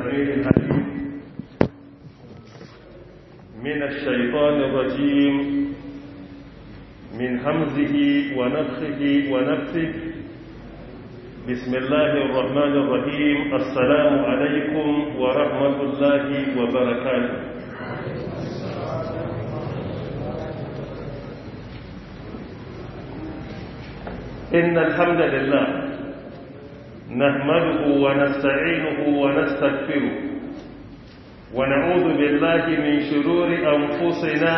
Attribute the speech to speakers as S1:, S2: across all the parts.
S1: السميع العليم من الشيطان الرجيم من همزه ونفخه ونفثه بسم الله الرحمن الرحيم السلام عليكم ورحمة الله وبركاته إن الحمد لله نحمده ونستعينه ونستغفره ونعوذ بالله من شرور أنفسنا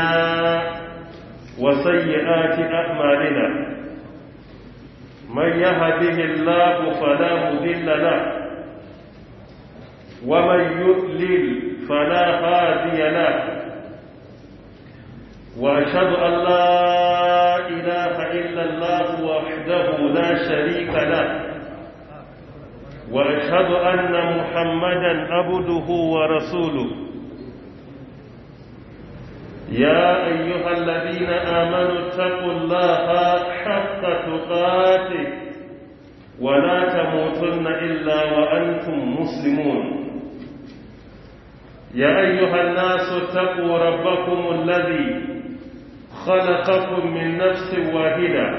S1: وسيئات أعمالنا من يهده الله فلا مذل له ومن يضلل فلا هادي له وأشهد أن لا إله إلا الله وحده لا شريك له وأشهد أن محمدا عبده ورسوله يا أيها الذين آمنوا اتقوا الله حق تقاته ولا تموتن إلا وأنتم مسلمون يا أيها الناس اتقوا ربكم الذي خلقكم من نفس واحدة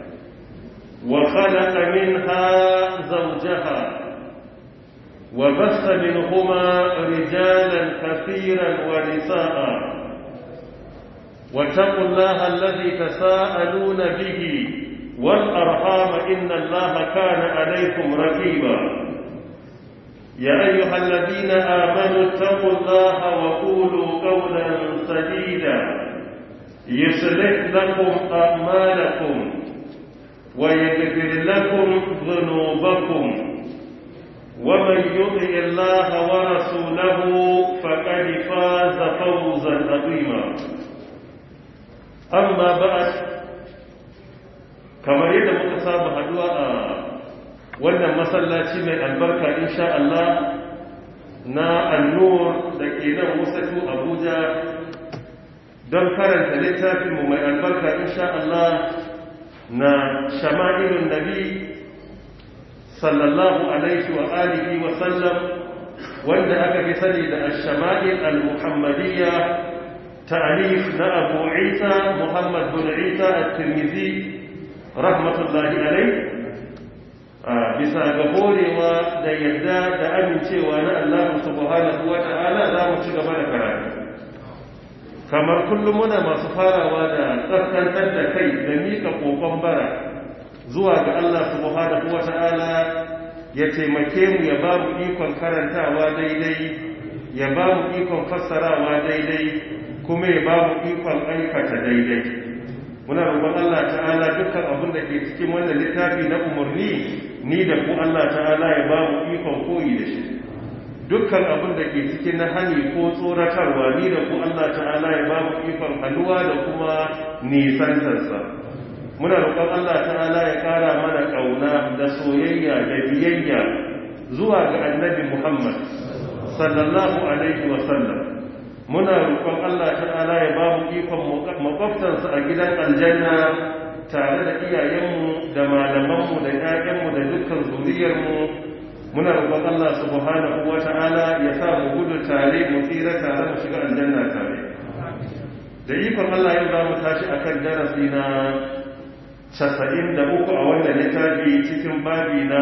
S1: وخلق منها زوجها وبث منهما رجالا كثيرا ونساء واتقوا الله الذي تساءلون به والأرحام إن الله كان عليكم رقيبا يا أيها الذين آمنوا اتقوا الله وقولوا قولا سديدا يصلح لكم أعمالكم ويغفر لكم ذنوبكم ومن يطع الله ورسوله فقد فاز فوزا عظيما أما بعد kamar yadda muka saba haduwa a wannan masallaci mai albarka insha Allah na annur da ke nan wasatu Abuja don karanta littafinmu mai albarka insha Allah na shama'ilun nabi sallallahu alaihi wa alihi wa sallam wanda aka fi sani da ash-shama'il al-muhammadiyya ta'alif na Abu Isa Muhammad bin Isa at-Tirmidhi rahmatullahi alaihi bisa ga horewa da yadda da amincewa na Allah subhanahu wa ta'ala za mu ci gaba da karatu kamar kullum muna masu farawa da tsarkantar da kai da mika kokon bara zuwa ga Allah subhanahu wata'ala ya taimake mu ya ba mu ikon karantawa daidai ya ba mu ikon fassarawa daidai kuma ya ba mu ikon aikata daidai muna roƙon Allah ta'ala dukkan abin da ke cikin wannan littafi na umarni ni da ku Allah ta'ala ya ba mu ikon koyi da shi dukkan abin da ke cikin na hani ko tsoratarwa ni da ku Allah ta'ala ya ba mu ikon hannuwa da kuma nisantarsa muna roƙon Allah ta'ala ya ƙara mana ƙauna da soyayya da biyayya zuwa ga annabi Muhammad sallallahu alaihi wa sallam muna roƙon Allah ta'ala ya ba mu ikon makwabtansa a gidan aljanna tare da iyayenmu da malamanmu da ƴaƴanmu da dukkan zuriyarmu muna roƙon Allah subhanahu wata'ala ya sa mu gudu tare mu tsira tare mu shiga aljanna tare da ikon Allah yau za mu tashi akan darasi na 93 a wannan littafi cikin babi na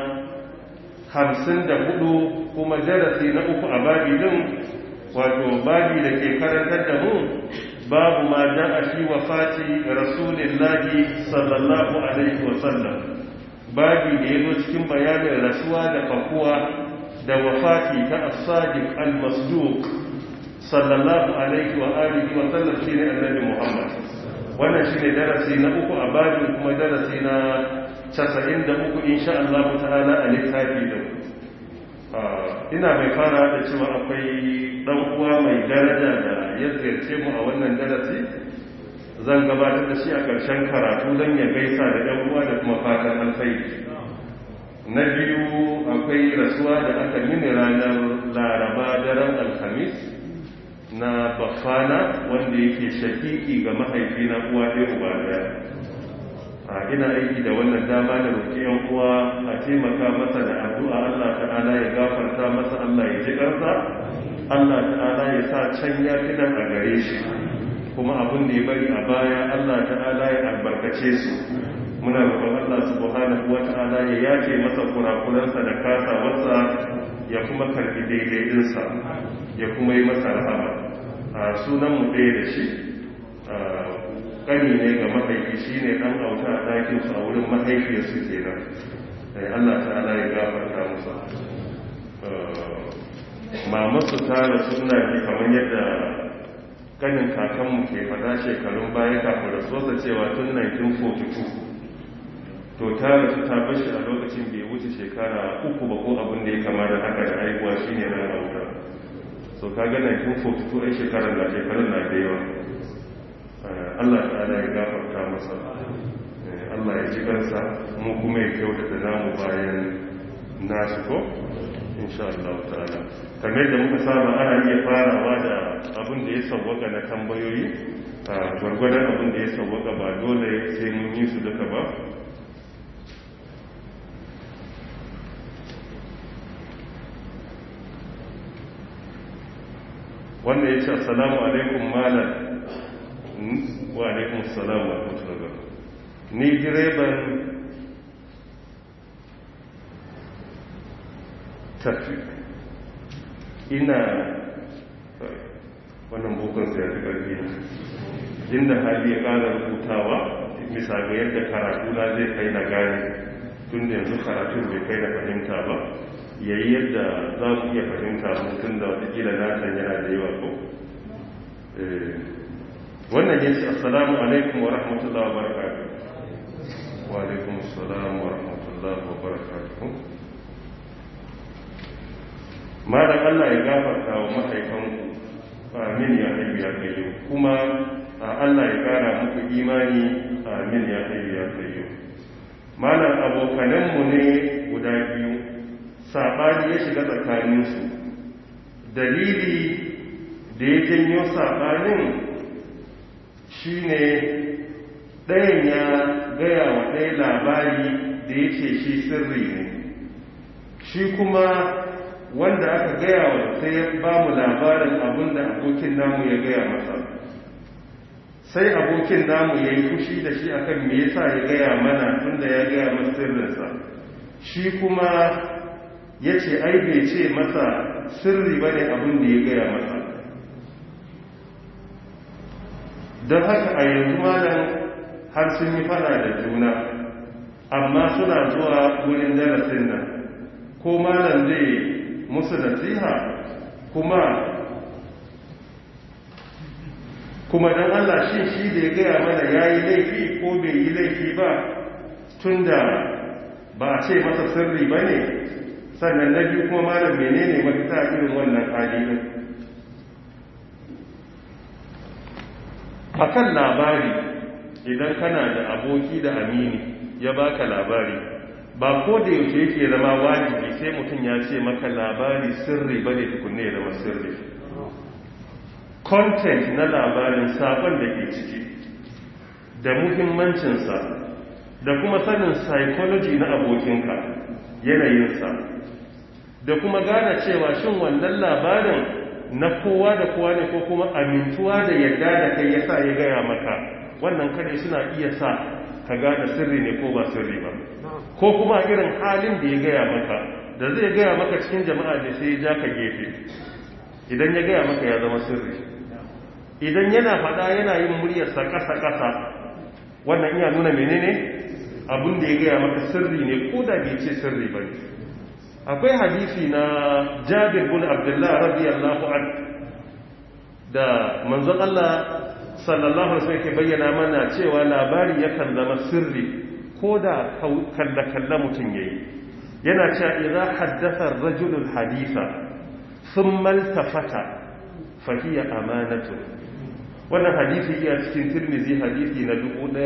S1: 54 kuma darasi na uku a babi din wato babi da ke karantar da mu babu ma ja'a fi wafati rasulillahi sallallahu alaihi wa sallam babi da ya zo cikin bayanin rasuwa da fakuwa da wafati ta as-sadiq al-masduq sallallahu alaihi wa alihi wa sallam shine annabi Muhammad wannan shine darasi na uku a babin kuma darasi na 93 insha Allah ta'ala a littafi da ina mai fara da cewa akwai dan uwa mai daraja da ya ziyarce mu a wannan darasi zan gabatar da shi a ƙarshen karatu don ya gaisa da ɗan uwa da kuma fatan alfairi na biyu akwai rasuwa da aka mini ranar laraba daren alhamis na bafana wanda yake shakiki ga mahaifi na uwa ɗaya uba ɗaya a ina aiki da wannan dama da roƙi yan uwa a taimaka masa da addu'a Allah ta'ala ya gafarta masa Allah ya ji ƙarsa Allah ta'ala ya sa can ya fi nan a gare shi kuma abin da ya bari a baya Allah ta'ala ya albarkace su muna roƙon Allah subhanahu wa ta'ala ya yace masa kurakuransa da kasawarsa ya kuma karbi daidaitinsa ya kuma yi masa rahama a sunan mu ɗaya da shi ƙani ne ga mahaifi shi ne ɗan auta a ɗakinsu a wurin mahaifiyarsu kenan Allah ta'ala ya gafarta musa mamasu ta rasu ina ji kamar yadda kanin kakanmu ke fada shekarun baya kafin rasuwarsa cewa tun 1942 to ta rasu ta bashi a lokacin bai wuce shekara uku ba ko abin da ya kama da haka da haihuwa shi ne ran auta so ka ga 1942 ai shekarar na shekarun na da yawa Allah ta'ala ya gafarta masa Allah ya ji kansa mu kuma ya kyautata namu bayan nasu ko insha Allah ta'ala kamar da muka saba ana iya farawa da abin da ya sauwaka na tambayoyi gwargwadon abin da ya sauwaka ba dole sai mun yi su duka ba wanda ya ce assalamu alaikum malam wa alaikum assalamu wa rahmatullahi ni direban tafi ina wannan bukunsa ya fi ƙarfi inda hali ya ƙara rubutawa bisa ga yadda karatu na zai kai na gane tun da yanzu karatun bai kai na fahimta ba yayi yadda za mu iya fahimta mutum da watakila natan yana da yawa ko wannan ya ce assalamu alaikum wa rahmatullahi wa barakatuh wa alaikum assalam wa rahmatullahi wa barakatuh malam Allah ya gafarta wa mahaifanku amin ya haifu ya kayo kuma Allah ya kara muku imani amin ya haifu ya kayo malam abokananmu ne guda biyu saɓani ya shiga tsakaninsu dalili da ya janyo saɓanin shi ne ɗayan ya gaya wa ɗaya labari da ya ce shi sirri ne shi kuma wanda aka gaya wa sai ya ba mu labarin abin da abokin namu ya gaya masa sai abokin namu ya yi fushi da shi akan me yasa ya gaya mana tunda ya gaya masa sirrinsa shi kuma ya ce ai bai ce masa sirri ba ne abin da ya gaya masa don haka a yanzu malam har sun yi fada da juna amma suna zuwa wurin darasin nan ko malam zai musu nasiha kuma kuma don Allah shi shi da ya gaya mana ya yi laifi ko bai yi laifi ba tun da ba a ce masa sirri ba ne sannan na biyu kuma malam menene mafita irin wannan hali din akan labari idan kana da aboki da amini ya baka labari ba ko da yaushe yake zama wajibi sai mutum ya ce maka labari sirri bane tukunne ya zama sirri content na labarin sabon da ke ciki da muhimmancinsa da kuma sanin psychology na abokinka yanayinsa da kuma gane cewa shin wannan labarin na kowa da kowa ne ko kuma amintuwa da yadda da kai yasa ya gaya maka wannan kare suna iya sa ka gane sirri ne ko ba sirri ba ko kuma irin halin da ya gaya maka da zai gaya maka cikin jama'a da sai ya ja ka gefe idan ya gaya maka ya zama sirri idan yana faɗa yana yin muryarsa ƙasa-ƙasa wannan iya nuna menene abin da ya gaya maka sirri ne ko da bai ce sirri ba akwai hadisi na jabir bin abdullah radiyallahu an da manzon Allah sallallahu alaihi wasallam ke bayyana mana cewa labari yakan zama sirri ko da kalla-kalla mutum yayi yana cewa idza haddatha ar-rajulu al-haditha thumma iltafata fa hiya amanatu wannan hadisi iya cikin tirmizi hadisi na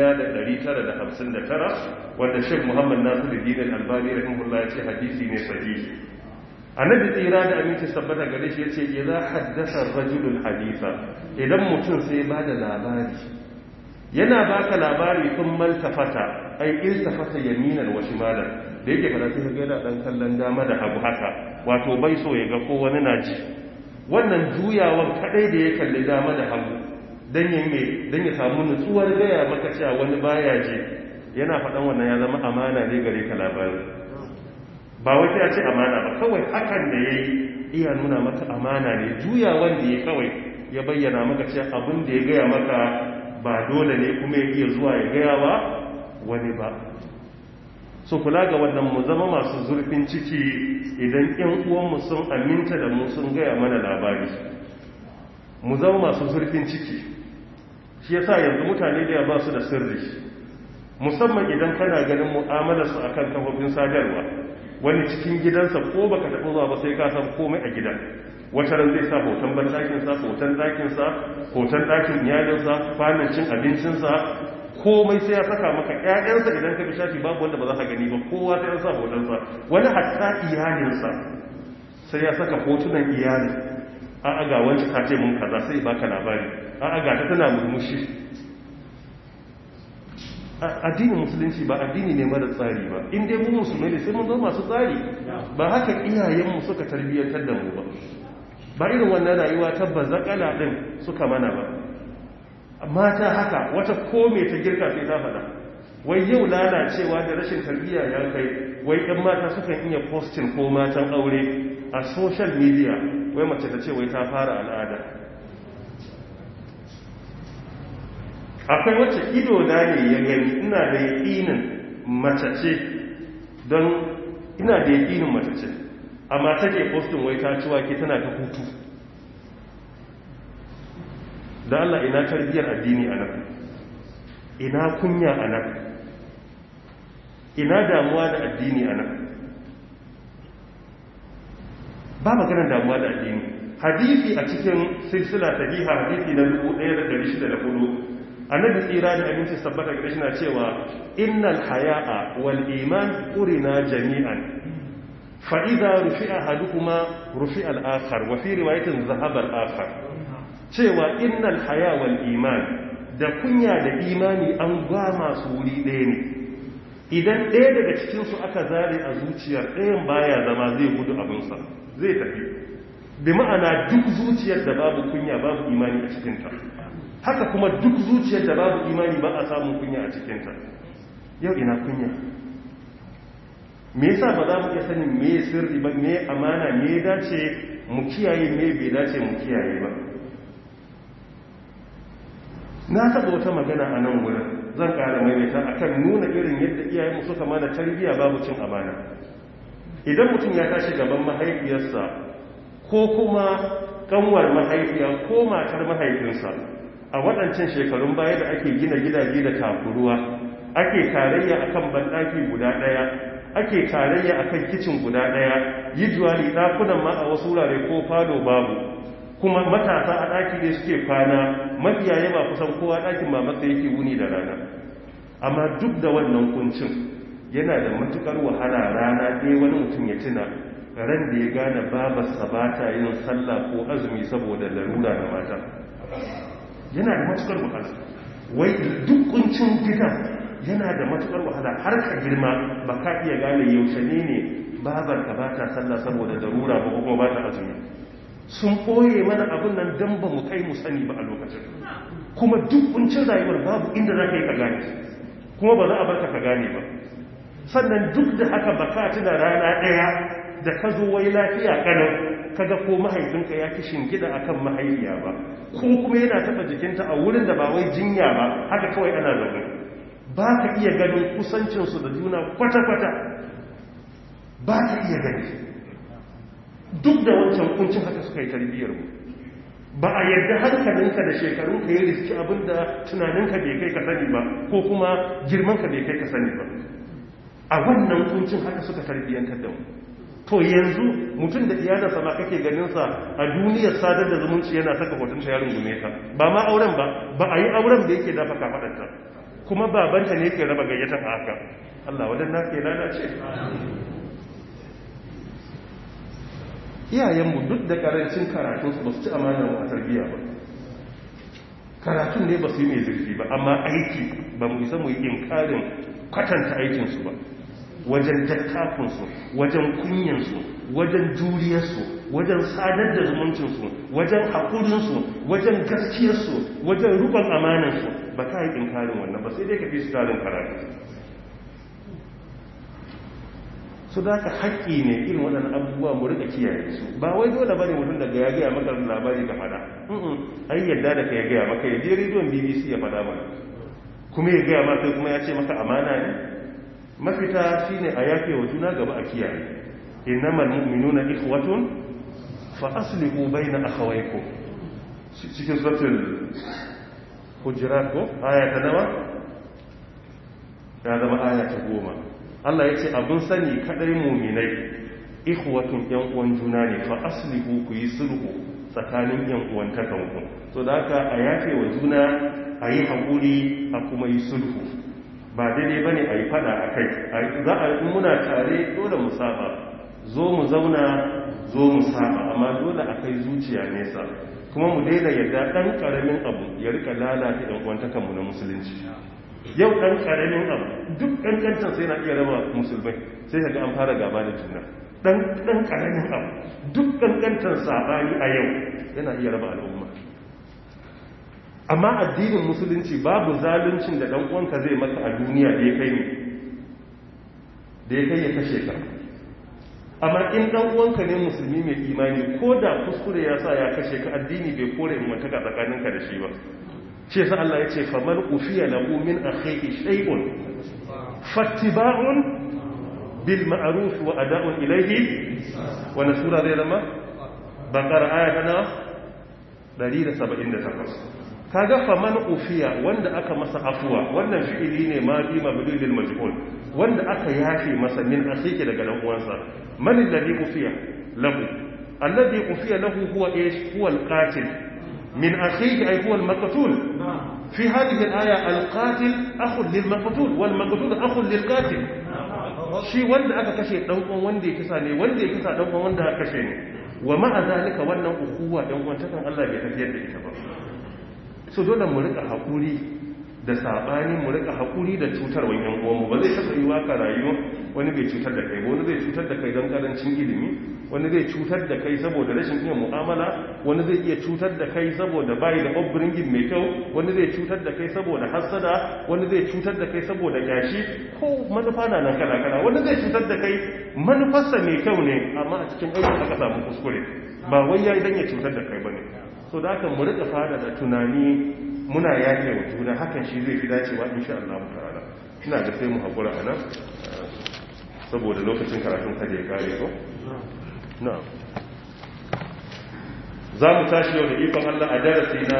S1: 1959 wanda Sheikh Muhammad Nasiruddin Al-Albani rahimahullah ya ce hadisi ne sahihi annabi tsira da aminci sabbata gare shi yace idza haddatha ar-rajulu al-haditha idan mutum sai ba da labari yana baka labari kun maltafata ai iltafata yaminan wa shimalan da yake fara sai ga yana dan kallon dama da hagu haka wato bai so ya ga ko wani na ji wannan juyawan kadai da ya kalli dama da hagu dan ya me dan ya samu nutsuwar gaya maka cewa wani baya ji yana faɗan wannan ya zama amana ne gare ka labari ba wai ya ce amana ba kawai hakan da yayi iya nuna maka amana ne juyawan da ya kawai ya bayyana maka cewa abin da ya gaya maka ba dole ne kuma ya iya zuwa ya gaya wa wani ba so kula ga wannan mu zama masu zurfin ciki idan ƴan uwanmu sun aminta da mu sun gaya mana labari mu zama masu zurfin ciki shi yasa yanzu mutane da ya ba su da sirri musamman idan kana ganin mu'amalarsu akan kafofin sadarwa wani cikin gidansa ko baka taɓa zuwa ba sai ka san komai a gidan wata ran zai sa hoton bandakinsa hoton ɗakinsa hoton ɗakin iyalinsa kwanan cin abincinsa komai sai ya saka maka ƴaƴansa idan ka bi shafi babu wanda ba za ka gani ba kowa sai ya sa hotonsa wani hatta iyalinsa sai ya saka hotunan iyali a aga wancan ta ce mun kaza sai baka labari a aga ta tana murmushi addinin musulunci ba addini ne mara tsari ba in dai mu musulmai ne sai mun zama masu tsari ba haka iyayenmu suka tarbiyyantar da mu ba ba irin wannan rayuwa ta bazakala din suka mana ba mata haka wata kome ta girka sai ta faɗa wai yau lalacewa da rashin tarbiyya ya kai wai ɗan mata sukan iya postin ko matan aure a social media wai mace ta ce wai ta fara al'ada akwai wacce ido na ne ya gani ina da yaƙinin mace ce don ina da yaƙinin mace ce amma take postin wai ta ciwa ke tana ta hutu da Allah ina tarbiyyar addini a nan ina kunya a nan ina damuwa da addini a nan ba maganar damuwa da addini hadisi a cikin silsila sahiha hadisi na 1604 annabi tsira da abinci sabbata ga na cewa innal haya'a wal iman qurina jami'an fa idza rufi'a hadukuma rufi'a al-akhar wa fi riwayatin zahaba al-akhar cewa innal haya wal iman da kunya da imani an gwama su wuri ɗaya ne idan ɗaya daga cikin su aka zare a zuciyar ɗayan baya zama zai gudu abinsa zai tafi bi ma'ana duk zuciyar da babu kunya babu imani a cikinta haka kuma duk zuciyar da babu imani ba a samun kunya a cikinta yau ina kunya me yasa ba za mu iya sanin me sirri ba me amana me dace mu kiyaye me bai dace mu kiyaye ba na taɓa wata magana a nan wurin zan ƙara maimaita akan nuna irin yadda iyayenmu suka mana tarbiyya babu cin amana idan mutum ya tashi gaban mahaifiyarsa ko kuma kanwar mahaifiya ko matar mahaifinsa a waɗancan shekarun baya da ake gina gidaje da takuruwa ake tarayya akan banɗaki guda ɗaya ake tarayya akan kicin guda ɗaya yi juwali ɗakunan ma a wasu wurare ko falo babu kuma matasa a ɗaki ne suke kwana mafiya yaba kusan kowa ɗakin mamatsa yake wuni da rana amma duk da wannan kuncin yana da matukar wahala rana ɗaya wani mutum ya tuna ran da ya gane babarsa ba ta yin sallah ko azumi saboda larura da mata yana da matukar wahala wai duk kuncin gida yana da matukar wahala har ka girma ba ka iya gane yaushe ne ne babarka ba ta sallah saboda larura ba kuma ba ta azumi sun ɓoye mana abin nan don ba mu kai mu sani ba a lokacin kuma duk kuncin rayuwar babu inda za ka yi ka gane kuma ba za a barka ka gane ba sannan duk da haka ba ka tuna rana ɗaya da ka zo wai lafiya kanan kaga ko mahaifinka ya ki shingida akan mahaifiya ba ko kuma yana taɓa jikinta a wurin da ba wai jinya ba haka kawai ana zaune ba ka iya ganin kusancinsu da juna kwata-kwata ba ka iya gani duk da wancan kuncin haka suka yi tarbiyyar mu ba a yadda hankalinka da shekarunka ya riski abinda tunaninka bai kai ka sani ba ko kuma girmanka bai kai ka sani ba a wannan kuncin haka suka tarbiyyantar da mu to yanzu mutum da iyalarsa ba kake ganinsa a duniyar sadar da zumunci yana saka hotunta ya rungume ka ba ma auren ba ba a yi auren da yake dafa kafaɗarta kuma babanta ne yake raba gayyatan a haka Allah wadannan ke lalace iyayenmu duk da karancin karatunsu ba su ci amanar a tarbiyya ba karatun ne ba su yi mai zurfi ba amma aiki ba mu isa mu yi inkarin kwatanta aikinsu ba wajen dattakunsu wajen kunyansu wajen juriyarsu wajen sadar da zumuncinsu wajen haƙurinsu wajen gaskiyarsu wajen rukun amanansu ba ka yi inkarin wannan ba sai dai ka fi su tarin karatu su da ka haƙƙi ne irin waɗannan abubuwa mu rika kiyaye su ba wai dole bane mutum daga ya gaya maka labari ka fada ai yadda da ka ya gaya maka ya je rediyon bbc ya fada mana kuma ya gaya maka kuma ya ce maka amana ne mafita shine a yafe wa juna gaba a kiyaye innamal mu'minuna ikhwatun fa aslihu bayna akhawaykum cikin suratul hujurat ko aya ta nawa ya zama aya ta goma Allah ya ce abin sani kadai muminai ikhwatun yan uwan juna ne fa aslihu ku yi sulhu tsakanin yan uwan takanku so da haka a yafe wa juna a yi haƙuri a kuma yi sulhu ba daidai ba ne a yi fada a kai za a yi muna tare dole mu saba zo mu zauna zo mu saba amma dole a kai zuciya nesa kuma mu daina yadda ɗan ƙaramin abu ya rika lalata yan uwan takanmu na musulunci yau ɗan ƙaramin abu duk ƙanƙantar sai na iya raba musulmai sai ga an fara gaba da juna ɗan ƙaramin abu duk ƙanƙantar saɓani a yau yana iya raba al'umma amma addinin musulunci babu zaluncin da ɗan uwanka zai maka a duniya da ya kai ne da ya kai ya kashe ka amma in ɗan uwanka ne musulmi mai imani ko da kuskure ya sa ya kashe ka addini bai kore in mantaka tsakaninka da shi ba ce sa Allah ya ce faman ufiya lahu min akhihi shay'un fattiba'un bil ma'ruf wa ada'un ilayhi wa nasura zai zama bakar aya ta 178 kaga faman ufiya wanda aka masa afuwa wannan fi'ili ne ma bi mabdul lil majhul wanda aka yafe masa min akhihi daga dan uwansa man alladhi ufiya lahu alladhi ufiya lahu huwa ish huwa al-qatil من أخيه أي هو المقتول في هذه الآية القاتل أخ للمقتول والمقتول أخ للقاتل shi wanda aka kashe ɗan'uwan wanda ya kisa ne wanda ya kisa ɗan'uwan wanda aka kashe ne wa ma'a zalika wannan ukuwa ɗan wantakan Allah bai tafiyar da ita ba so dole mu rika haƙuri da saɓani mu rika haƙuri da cutarwa yan uwanmu ba zai taɓa yi waka rayuwa wani bai cutar da kai ba wani zai cutar da kai don ƙarancin ilimi wani zai cutar da kai saboda rashin iya mu'amala wani zai iya cutar da kai saboda bayi da upbringing mai kyau wani zai cutar da kai saboda hassada wani zai cutar da kai saboda gashi ko manufa na nan kala kala wani zai cutar da kai manufarsa mai kyau ne amma a cikin aikin aka samu kuskure ba wai yayi dan ya cutar da kai bane so da haka mu rika fada da tunani muna yaƙe wa juna hakan shi zai fi dacewa insha Allah ta'ala ina da sai mu hakura anan saboda lokacin karatun kada ya kare ko na'am za mu tashi yau da ikon Allah a darasi na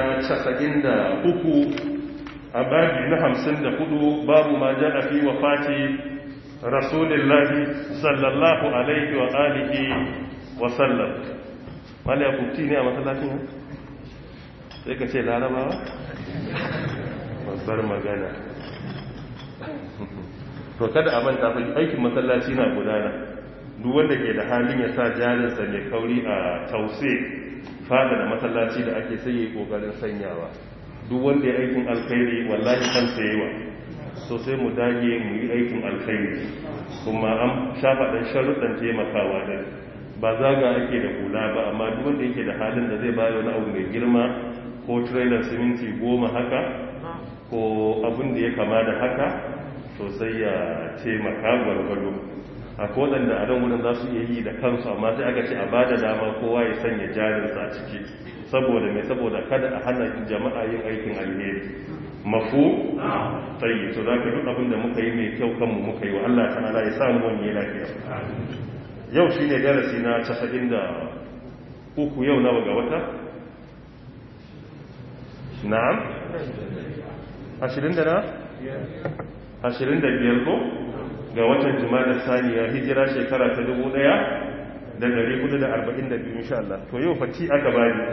S1: 93 a babi na 54 babu ma ja a fi wa fati rasulillahi sallallahu alaihi wa alihi wa sallam wani ya kubti ne a matsalacin sai ka ce larabawa babbar magana to kada a manta aikin masallaci na gudana duk wanda ke da halin ya sa jarinsa mai kauri a tause fada da masallaci da ake sai yi kokarin sanyawa duk wanda ya aikin alkhairi wallahi kan sayewa so sai mu dage mu yi aikin alkhairi kuma an shafa dan sharuɗan taimakawa da ba zaga ake da hula ba amma duk wanda yake da halin da zai bayar wani abu mai girma ko trailer siminti goma haka ko abin da ya kama da haka to sai ya taimaka gwargwado a kodan da adam wurin za su iya yi da kansu amma sai aka ce a ba da dama kowa ya sanya jarinsa a ciki saboda mai saboda kada a hana jama'a yin aikin alheri mafu tsayi to za ka duk abin da muka yi mai kyau kanmu muka yi wa Allah ta'ala ya samu wani lafiya yau shi ne darasi na casa'in da uku yau nawa ga wata na'am ashirin da na ashirin da biyar ko ga watan jima'a saniya hijira shekara ta dubu ɗaya da dari hudu da arba'in da biyu insha Allah to yau fati aka bani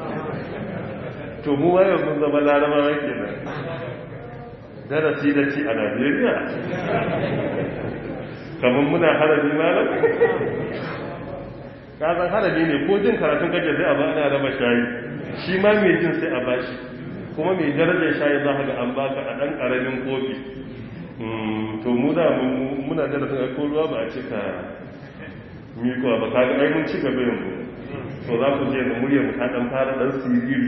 S1: to mu wayo mun zama larabawa ke nan darasi da ci a najeriya kamar muna harabi malam kazan harabi ne ko jin karatun kaje sai a ba ana raba shayi shi ma mai jin sai a bashi kuma mai darajar shayi za ga an baka a ɗan ƙaramin kofi to mu da muna darasin ko ruwa ba a cika mikowa ba kaga ai mun ci gaba yanzu to za ku je da muryar ta dan fara dan siriri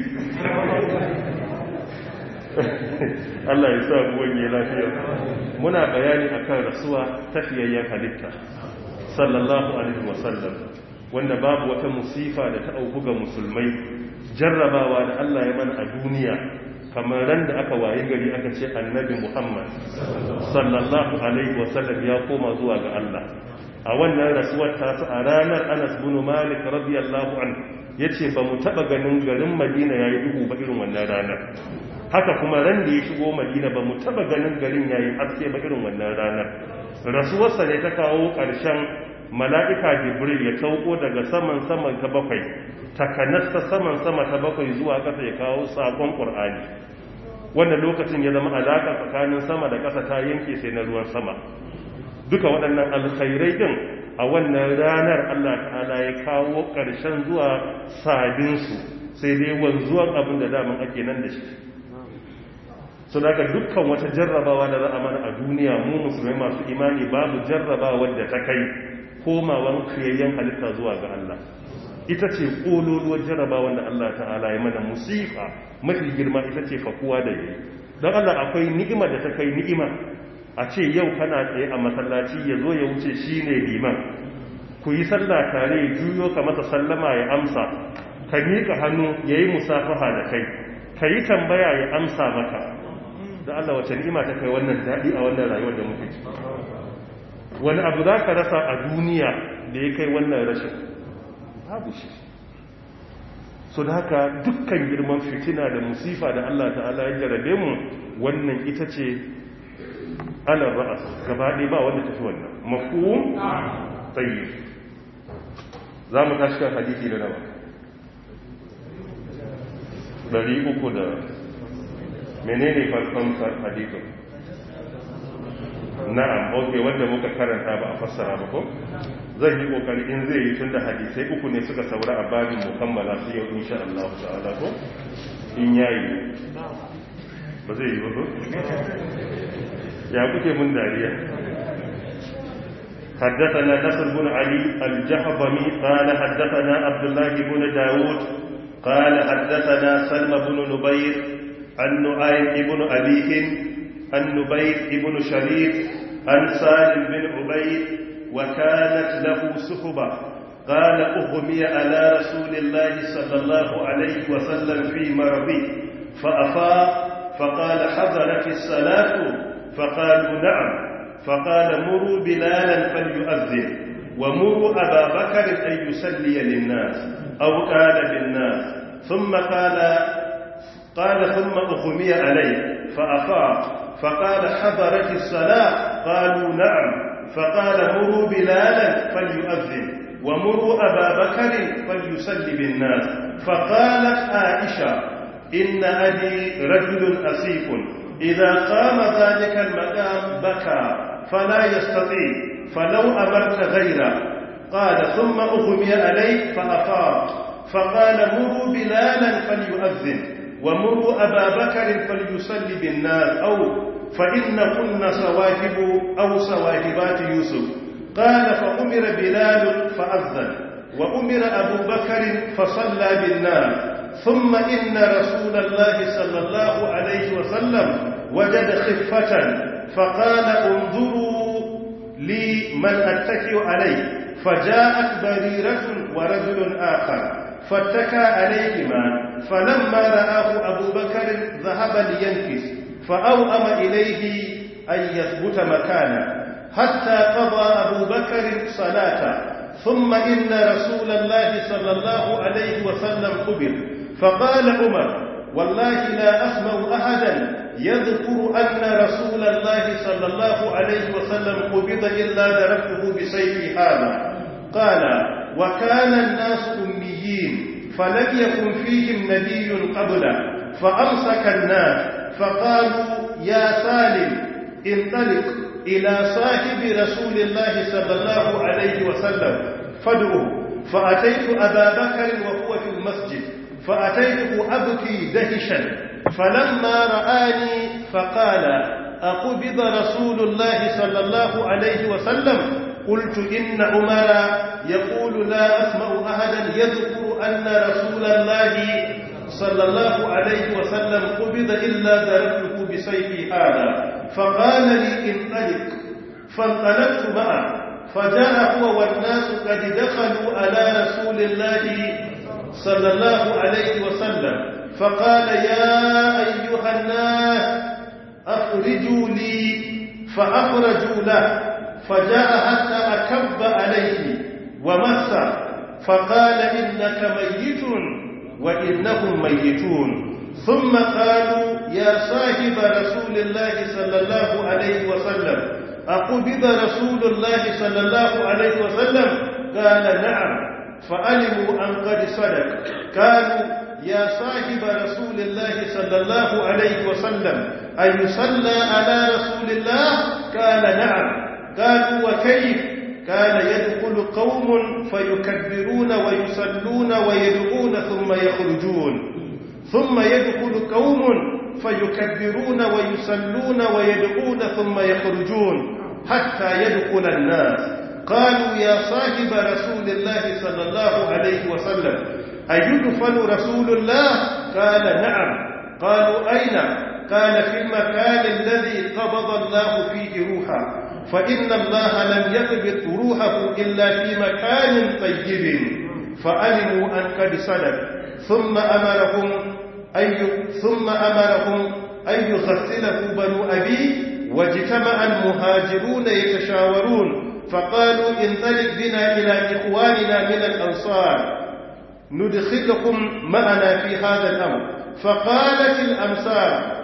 S1: Allah ya sa buwan ya lafiya muna bayani akan rasuwa tafiyayyen halitta sallallahu alaihi wasallam wanda babu wata musifa da ta auku ga musulmai jarrabawa da Allah ya mana a duniya kamar ran da aka waye gari aka ce annabi Muhammad sallallahu alaihi wasallam ya koma zuwa ga Allah a wannan rasuwar ta a ranar Anas bin Malik radiyallahu anhu yace ba mu taba ganin garin Madina yayi duhu ba irin wannan ranar haka kuma ran da ya shigo Madina ba mu taba ganin garin yayi haske ba irin wannan ranar rasuwarsa ne ta kawo ƙarshen mala'ika Jibril ya sauko daga saman saman ta bakwai takanasta saman sama ta bakwai zuwa ƙasa ya kawo sakon Qur'ani wannan lokacin ya zama alaƙa tsakanin sama da ƙasa ta yanke sai na ruwan sama duka waɗannan alkhairai din a wannan ranar Allah ta'ala ya kawo ƙarshen zuwa sabinsu sai dai wanzuwan abin da daman ake nan da shi su daga dukkan wata jarrabawa da za a mana a duniya mu musulmai masu imani babu jarrabawa da ta kai komawan kiyayyen halitta zuwa ga Allah ita ce ƙololuwar jarrabawa da Allah ta'ala ya mana musifa mafi girma ita ce fakuwa da yi don Allah akwai ni'ima da ta kai ni'ima a ce yau kana tsaye a masallaci ya zo ya wuce shi ne liman ku yi sallah tare ya juyo ka masa sallama ya amsa ka miƙa hannu ya yi musafaha da kai ka yi tambaya ya amsa maka da Allah wace ni'ima ta kai wannan daɗi a wannan rayuwar da muke ci wani abu za ka rasa a duniya da ya kai wannan rashin babu shi so da haka dukkan girman fitina da musifa da Allah ta'ala ya jarabe mu wannan ita ce alar ra'as gabaɗe ba wanda tafi wannan mafhum tayyib za mu tashi kan hadisi da nawa dari uku da menene farkon hadisin na'am ok wanda muka karanta ba a fassara ba ko zan yi kokari in zai yi tun da hadisai uku ne suka saura a babin mukammala su yau insha Allah ta'ala ko in yayi ba zai yi ba ko ya kuke mun dariya حدثنا نصر بن علي الجهضمي قال حدثنا عبد الله بن داود قال حدثنا سلمى بن نبير عن نعيم بن أبيه عن نبير بن شريف عن سالم بن عبيد وكانت له سحبة قال أغمي على رسول الله صلى الله عليه وسلم في مرضه فأفاق فقال حضرت الصلاة فقالوا نعم فقال مروا بلالا فليؤذن ومروا أبا بكر أن يسلي للناس أو قال للناس ثم قال قال ثم أغمي عليه فأفاق فقال حضرت الصلاة قالوا نعم فقال مروا بلالا فليؤذن ومروا أبا بكر فليسلي بالناس فقالت عائشة إن أبي رجل أسيف إذا قام ذلك المقام بكى فلا يستطيع فلو أمرت غيره قال ثم أغمي عليه فأفاق فقال مروا بلالا فليؤذن ومروا أبا بكر فليصلي بالناس أو فإن كن سواهب أو سواهبات يوسف قال فأمر بلال فأذن وأمر أبو بكر فصلى بالناس ثم إن رسول الله صلى الله عليه وسلم وجد خفة فقال انظروا لي من أتكئ عليه فجاءت بريرة ورجل آخر فاتكى عليهما فلما رآه أبو بكر ذهب لينكس فأوأم إليه أن يثبت مكانه حتى قضى أبو بكر صلاة ثم إن رسول الله صلى الله عليه وسلم قبل فقال عمر والله لا أسمع أحدا يذكر أن رسول الله صلى الله عليه وسلم قبض إلا دركته بسيف هذا قال وكان الناس أميين فلم يكن فيهم نبي قبله فأمسك الناس فقالوا يا سالم انطلق إلى صاحب رسول الله صلى الله عليه وسلم فادعه فأتيت أبا بكر وهو في المسجد فأتيته أبكي دهشا فلما رآني فقال أقبض رسول الله صلى الله عليه وسلم قلت إن عمر يقول لا أسمع أحدا يذكر أن رسول الله صلى الله عليه وسلم قبض إلا ضربته بسيفي هذا فقال لي انطلق فانطلقت معه فجاء هو والناس قد دخلوا على رسول الله صلى الله عليه وسلم فقال يا أيها الناس أخرجوا لي فأخرجوا له فجاء حتى أكب عليه ومس فقال إنك ميت وإنهم ميتون ثم قالوا يا صاحب رسول الله صلى الله عليه وسلم أقبض رسول الله صلى الله عليه وسلم قال نعم فعلموا أن قد صدق قالوا يا صاحب رسول الله صلى الله عليه وسلم أن يصلى على رسول الله قال نعم قالوا وكيف قال يدخل قوم فيكبرون ويصلون ويدعون ثم يخرجون ثم يدخل قوم فيكبرون ويصلون ويدعون ثم يخرجون حتى يدخل الناس قالوا يا صاحب رسول الله صلى الله عليه وسلم أيدفن رسول الله قال نعم قالوا أين قال في المكان الذي قبض الله فيه روحه فإن الله لم يقبض روحه إلا في مكان طيب فعلموا أن قد صدق ثم أمرهم أن ثم أمرهم أن يغسله بنو أبي واجتمع المهاجرون يتشاورون فقالوا انطلق بنا إلى إخواننا من الأنصار ندخلكم معنا في هذا الأمر فقالت الأمصار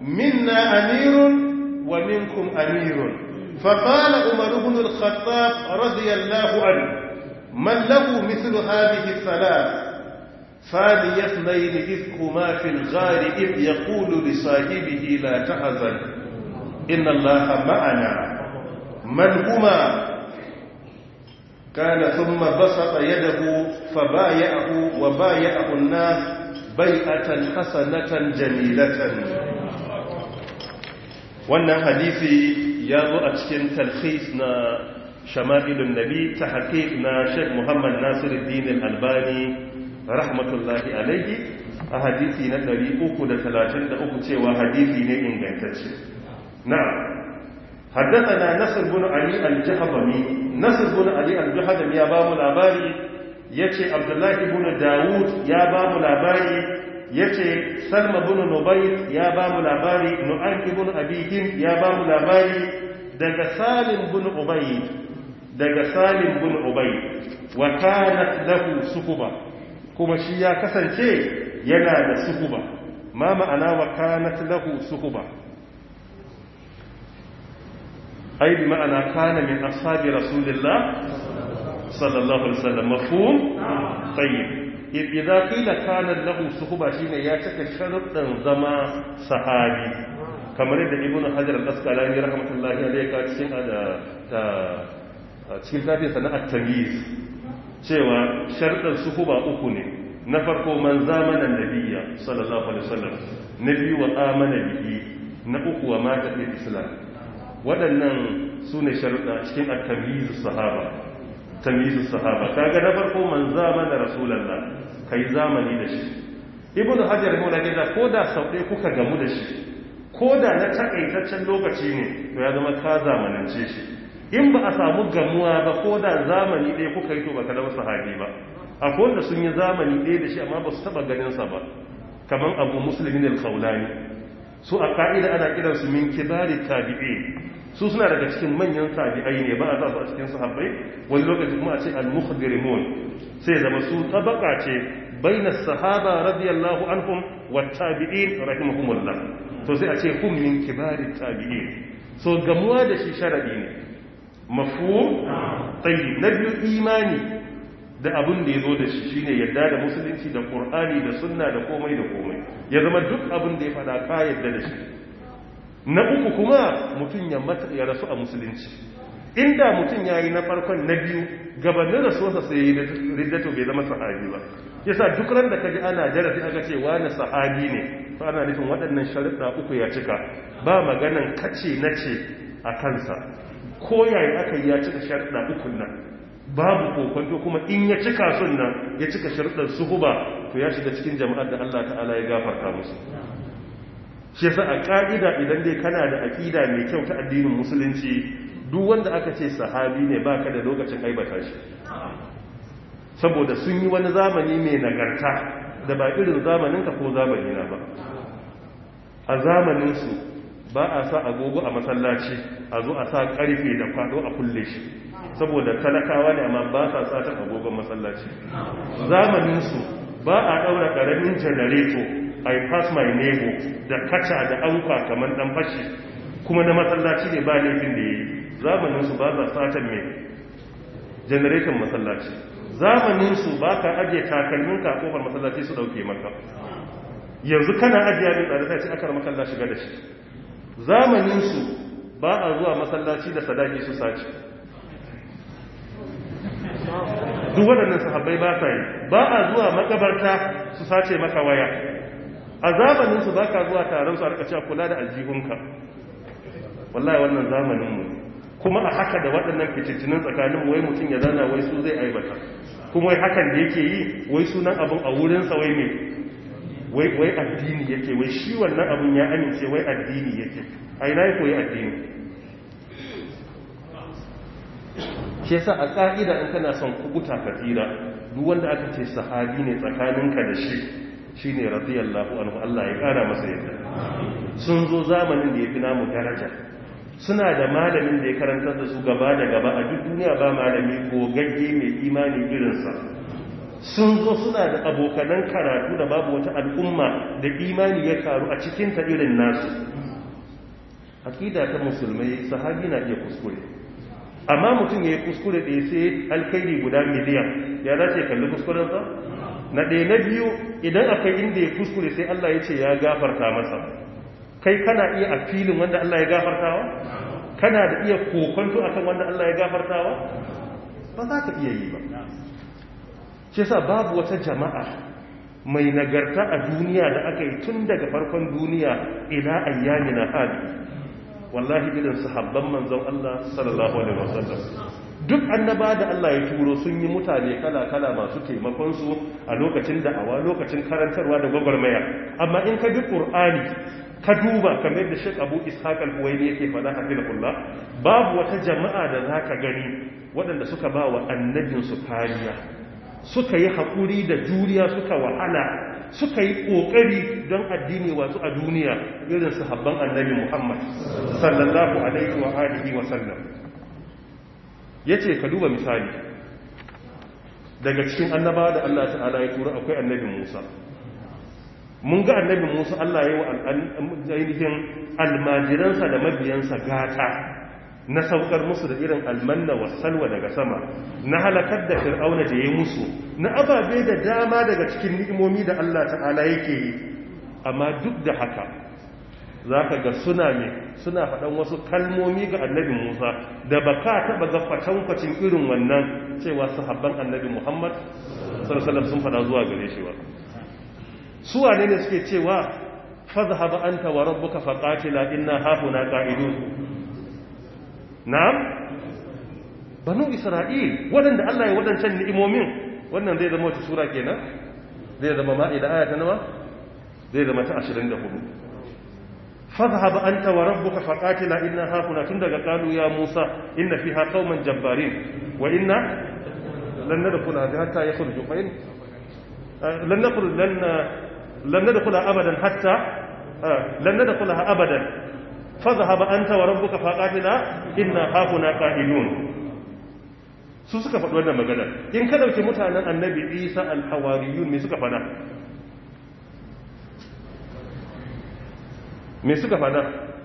S1: منا أمير ومنكم أمير فقال عمر بن الخطاب رضي الله عنه من له مثل هذه الثلاث ثاني اثنين إذ هما في الغار إذ يقول لصاحبه لا تحزن إن الله معنا من هما كان ثم بسط يده فبايعه وبايعه الناس بيعة حسنة جميلة wannan hadisi ya zo a cikin talhis na shama'ilun nabi ta haƙiƙ na sheikh muhammad nasiruddin albani rahmatullahi alaihi a hadisi na 333 cewa hadisi ne ingantacce na'am حدثنا نصر بن علي الجهضمي نصر بن علي الجهضمي يا بابو لاباري يتي عبد الله بن داوود يا بابو لاباري يتي سلمى بن نبيت يا بابو لاباري نعيم بن أبيهم يا بابو لاباري دغ سالم بن أبي دغ سالم بن أبي وكانت له سكبة كما شي يا كسانce yana da sukuba ma ma'ana wa kanat lahu sukuba أي بمعنى كان من أصحاب رسول الله صلى الله عليه وسلم مفهوم؟ طيب إذا قيل كان له صحبة شين ياتك شرط زما صحابي كما رد ابن حجر الأسقلاني رحمة الله عليه كاتشين هذا cikin tafi sana'ar tamiz cewa sharɗar suhuba uku ne na farko man zamanan nabiya sallallahu alaihi wasallam na biyu wa amana bihi na uku wa mata fil islam waɗannan su ne sharuɗa cikin at-tamyizu sahaba tamyizu sahaba kaga na farko man zamana rasulullah kai zamani da shi ibnu hajar mu da gida ko da sau ɗaya kuka gamu da shi ko da na takaitaccen lokaci ne to ya zama ka zamanance shi in ba a samu gamuwa ba ko da zamani ɗaya kuka yi to ba ka zama sahabi ba akwai wanda sun yi zamani ɗaya da shi amma ba su taɓa ganinsa ba kamar abu musulmin al-khawlani su a ka'ida ana kiransu min kibari tabi'in su suna daga cikin manyan tabi'ai ne ba a za su a cikin sahabbai wani lokaci kuma a ce al-mukhbirimun sai zama su tabaka ce baina sahaba radiyallahu anhum wa tabi'in rahimahumullah to sai a ce hum min kibari tabi'in so gamuwa da shi sharadi ne mafhum tayyib na biyu imani da abin da ya zo da shi shine yadda da musulunci da qur'ani da sunna da komai da komai ya zama duk abin da ya fada ka yadda da shi na uku kuma mutum ya mata ya rasu a musulunci inda mutum ya yi na farkon na biyu gabanin rasuwarsa sai yi riddato bai zama sahabi ba yasa duk ran da kaji ana darasi aka ce wani sahabi ne fa ana nufin waɗannan sharuɗa uku ya cika ba maganan kace na ce a kansa ko yayi aka yi ya cika sharuɗa ukun nan babu kokonto kuma in ya cika sun nan ya cika sharuɗar suhuba to ya shiga cikin jama'ar da Allah ta'ala ya gafarta musu shi yasa a ka'ida idan dai kana da aqida mai kyau ta addinin musulunci duk wanda aka ce sahabi ne baka da lokacin aibata shi saboda sun yi wani zamani mai nagarta da ba irin zamaninka ko zamanina ba a zamaninsu ba a sa agogo a masallaci a zo a sa karfe da kwado a kulle shi saboda talakawa ne amma ba sa satan agogon masallaci zamaninsu ba a daura karamin janareto i pass my neighbor da kaca da anka kamar dan fashi kuma na masallaci ne ba laifin da yayi zamaninsu ba sa satan mai janareton masallaci zamaninsu ba ka ajiye takalmin ka kofar masallaci su dauke maka yanzu kana ajiye abin tsada sai aka makalla shiga da shi zamaninsu ba a zuwa masallaci da sadaki su sace duk waɗannan sahabbai ba sa yi ba a zuwa makabarta su sace maka waya a zamaninsu ba ka zuwa taron su a rikaci kula da aljihunka wallahi wannan zamaninmu kuma a haka da waɗannan fitintinin tsakanin wai mutum ya zana wai su zai aibata kuma wai hakan da yake yi wai sunan abin a wurinsa wai mai wai wai addini yake wai shi wannan abin ya amince wai addini yake a ina ya koyi addini shi yasa a ka'ida in kana son kubuta ka tsira duk wanda aka ce sahabi ne tsakaninka da shi shine radiyallahu anhu Allah ya kara masa yadda sun zo zamanin da ya fi namu daraja suna da malamin da ya karantar da su gaba da gaba a duk duniya ba malami gogagge mai imani irinsa sun zo suna da abokanan karatu da babu wata al'umma da imani ya karu a cikinta irin nasu hakida ta musulmai sahabi na iya kuskure amma mutum ya yi kuskure ɗaya sai alkairi guda miliyan ya dace kalli kuskurensa na ɗaya na biyu idan akwai inda ya kuskure sai allah ya ce ya gafarta masa kai kana iya a filin wanda Allah ya gafartawa kana da iya kokonto akan wanda Allah ya gafartawa ba za ka iya yi ba shi yasa babu wata jama'a mai nagarta a duniya da aka yi tun daga farkon duniya ila ayyamina hadi wallahi irin sahabban manzon Allah sallallahu alaihi wasallam duk annaba da Allah ya turo sun yi mutane kala-kala masu taimakon su a lokacin da'awa lokacin karantarwa da gwagwarmaya amma in ka bi qur'ani ka duba kamar da Sheikh Abu Ishaq al-Huwaini yake faɗa hafizahullah babu wata jama'a da zaka gani waɗanda suka ba wa annabin su kariya suka yi haƙuri da juriya suka wahala suka yi ƙoƙari don addini wasu a duniya irin sahabban annabi Muhammad sallallahu alaihi wa alihi wa sallam yace ka duba misali daga cikin annabawa da Allah ta'ala ya tura akwai annabi Musa mun ga annabi musa allah ya yi wa ainihin almajiransa da mabiyansa gata na saukar musu da irin almanna wa salwa daga sama na halakar da fir'auna da ya musu na ababe da dama daga cikin ni'imomi da allah ta'ala yake yi amma duk da haka za ka ga suna ne suna faɗan wasu kalmomi ga annabi musa da ba ka taɓa ga kwatankwacin irin wannan cewa sahabban annabi muhammad sallallahu sun faɗa zuwa gare shi ba su wane ne suke cewa fadhhab anta wa rabbuka faqatila inna hahuna qa'idun na'am banu isra'il wadanda Allah ya wadancan ni'imomin wannan zai zama wata sura kenan zai zama ma'ida aya ta nawa zai zama ta 24 fadhhab anta wa rabbuka faqatila inna hahuna tun daga qalu ya musa inna fiha qauman jabbarin wa inna lan nadkhula hatta yakhruju fa in lan nadkhul lan لن ندخلها أبدا حتى لن ندخلها أبدا فذهب أنت وربك فقاتلا إنا هاهنا قائلون su suka faɗi wannan magana in ka ɗauki mutanen annabi isa alhawariyun me suka faɗa me suka faɗa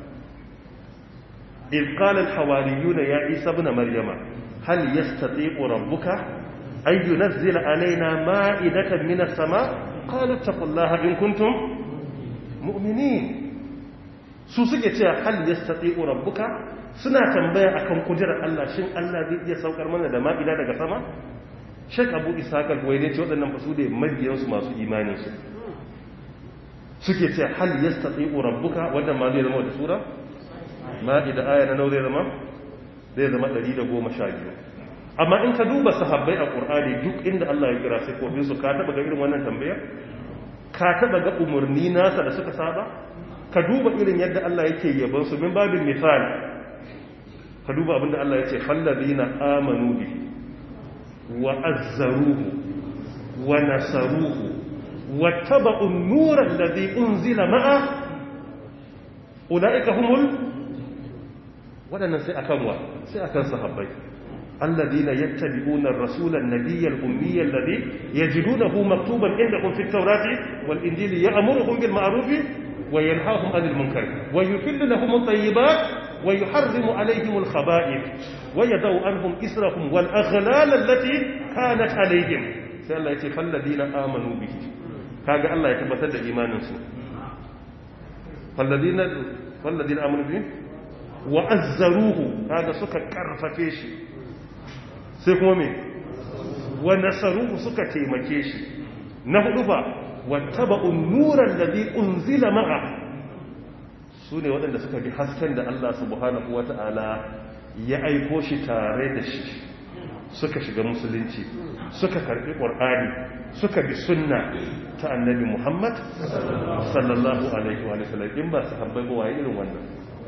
S1: إذ قال الحواريون يا عيسى ابن مريم هل يستطيع ربك أن ينزل علينا مائدة من السماء قالوا اتقوا الله إن كنتم مؤمنين su suke cewa hal yastati'u rabbuka suna tambaya akan kudirar Allah shin Allah zai iya saukar mana da ma'ida daga sama Sheikh Abu Ishaq al-Huwaini ce waɗannan fasu da mabiyan su masu imanin su suke ce hal yastati'u rabbuka wannan ma zai zama wata sura ma'ida aya na nau zai zama zai zama 112 amma in ka duba sahabbai a qur'ani duk inda Allah ya kira sifofin su ka taba ga irin wannan tambayar ka taba ga umarni nasa da suka saba ka duba irin yadda Allah yake yaban su min babin misali ka duba abinda Allah ya ce fallazina amanu bi wa azzaruhu wa nasaruhu wattaba'u an-nura alladhi unzila ma'a ulaika humul wadannan sai akan wa sai akan sahabbai الذين يتبعون الرسول النبي الأمي الذي يجدونه مكتوبا عندهم في التوراة والإنجيل يأمرهم بالمعروف وينهاهم عن المنكر ويحل لهم الطيبات ويحرم عليهم الخبائث ويدعو عنهم إسرهم والأغلال التي كانت عليهم سأل الله فالذين آمنوا به كاجا الله يتبتد إيمان سوء فالذين فالذين آمنوا به وأزروه هذا سكا كرففيشي sai kuma me wa nasaruhu suka taimake shi na hudu ba wattaba'un nuran ladhi unzila ma'a sune waɗanda suka bi hasken da Allah subhanahu wata'ala ya aiko shi tare da shi suka shiga musulunci suka karbi qur'ani suka bi sunna ta annabi Muhammad sallallahu alaihi wa sallam in ba su habbai ba waye irin wannan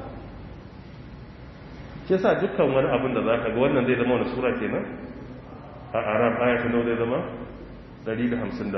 S1: ke sa dukkan wani abin da za ka ga wannan zai zama wani sura kenan a arab ayatun nau zai zama 157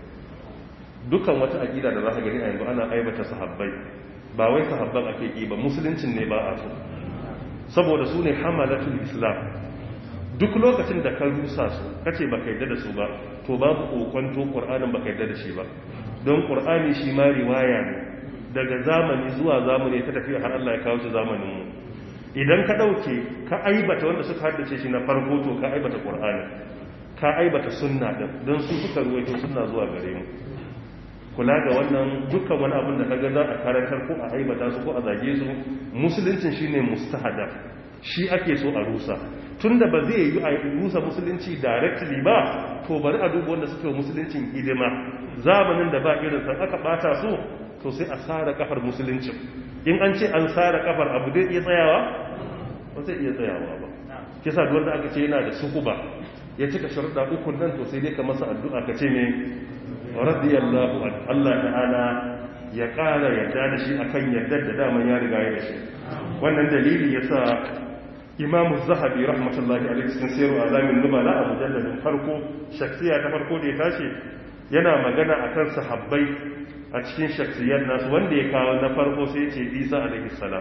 S1: dukkan wata aƙida da za ka gani a yanzu ana aibata sahabbai ba wai sahabban ake ƙi ba musuluncin ne ba a so saboda su ne hamalatul islam duk lokacin da ka rusa su kace ba ka yadda da su ba to babu kokonto qur'anin ba ka yadda da shi ba don qur'ani shi ma riwaya ne daga zamani zuwa zamani ta tafiya har Allah ya kawo shi zamanin mu idan ka ɗauke ka aibata wanda suka haddace shi na farko to ka aibata ƙur'ani ka aibata sunna ɗin don su suka ruwaito sunna zuwa gare mu kula ga wannan dukkan wani abin da ka ga za a karantar ko a aibata su ko a zage su musuluncin shine mustahadaf shi ake so a rusa tunda ba zai yi a rusa musulunci directly ba to bari a duba wanda suke musuluncin hidima zamanin da ba irin san aka bata su to sai a sara kafar musuluncin in an ce an sara kafar abu zai iya tsayawa ba zai iya tsayawa ba kisa duk wanda aka ce yana da sukuba ya cika sharuɗa uku nan to sai dai ka masa addu'a ka ce me radiyallahu an Allah ta'ala ya ƙara yarda da shi akan yardar da daman ya riga ya da shi wannan dalili yasa imamu zahabi rahmatullahi alaihi cikin sayarwa alamin nubala a mujalladin farko shaksiya ta farko da ya tashi yana magana akan sahabbai a cikin shaksiyar nasu wanda ya kawo na farko sai ce isa alaihi salam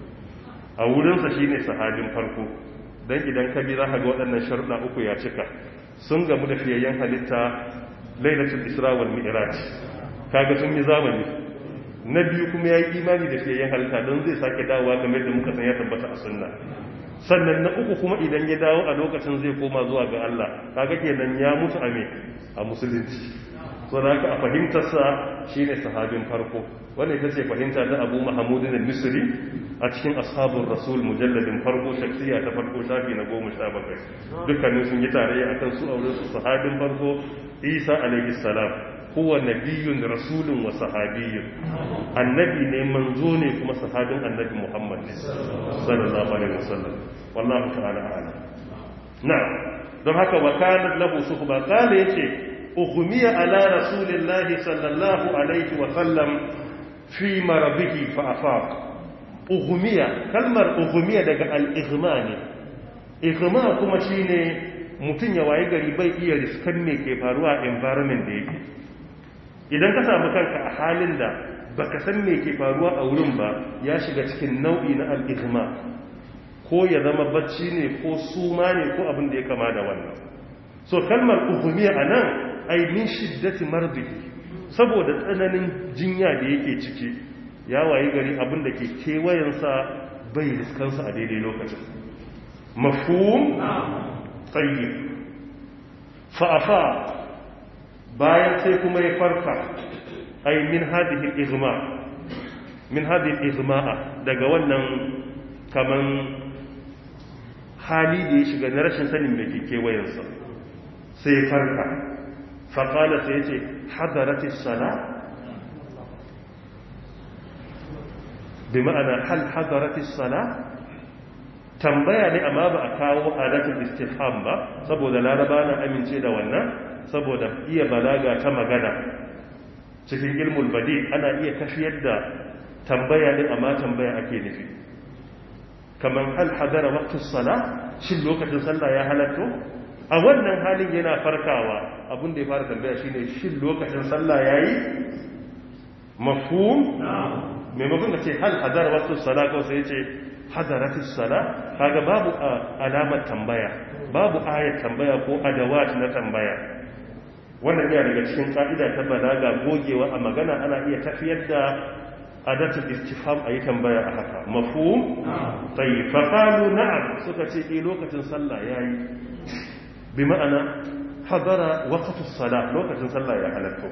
S1: a wurinsa shine sahabin farko dan idan ka bi za ka ga waɗannan sharuɗa uku ya cika sun gamu da fiyayyen halitta lailatul isra wal mi'raj kaga sun yi zamani na biyu kuma yayi imani da fiyayyen halitta don zai sake dawowa kamar da muka san ya tabbata a sunna sannan na uku kuma idan ya dawo a lokacin zai koma zuwa ga Allah kaga kenan ya mutu a me a musulunci so da haka a fahimtarsa shine sahabin farko wannan ita ce fahimta ta Abu Mahmud al-Misri a cikin ashabun rasul mujalladin farko shaksiya ta farko shafi na goma sha bakwai dukkanin sun yi tarayya akan su aure su sahabin farko isa alaihi salam huwa nabiyyun rasulun wa sahabiyyun annabi ne manzo ne kuma sahabin annabi muhammad ne sallallahu alaihi wasallam wallahu ta'ala a'lam na'am don haka wa kana lahu suhba qala yace ughmiya ala rasulillahi sallallahu alaihi wa sallam fi marabihi fa afaq ugumiya kalmar ugumiya daga al'igma ne igma kuma shi ne mutum ya waye gari bai iya riskan me ke faruwa a environment da yake idan ka samu kanka a halin da baka san me ke faruwa a wurin ba ya shiga cikin nau'i na al'igma ko ya zama bacci ne ko suma ne ko abin da ya kama da wannan so kalmar ugumiya a nan ainihin shiddati marbihi saboda tsananin jinya da yake ciki ya wayi gari abin da ke kewayensa bai riskansa a daidai lokacin mafhum tsayi fa'afa bayan sai kuma ya farka ai min hadihin igma min hadihin igma'a daga wannan kaman hali da ya shiga na rashin sanin da ke kewayensa sai farka faƙala sai ce hadaratis sana bi ma'ana hal hadaratis sala tambaya ne amma ba a kawo adatul istifham ba saboda laraba na amince da wannan saboda iya balaga ta magana cikin ilmul badi ana iya tafiyar da tambaya ne amma tambaya ake nufi kamar hal hadara waqtus sala shin lokacin sallah ya halatto a wannan halin yana farkawa abin da ya fara tambaya shine shin lokacin sallah yayi mafhum maimakon ka ce hal hadara waqtus sala ko sai ce hadaratus sala kaga babu alamar tambaya babu ayat tambaya ko adawat na tambaya wannan yana daga cikin ka'ida ta balaga gogewa a magana ana iya tafiyar da adatul istifham ayi tambaya a haka mafhum tayyib fa qalu na'am suka ce eh lokacin sallah yayi bi ma'ana hadara waqtus salah lokacin sallah ya halatto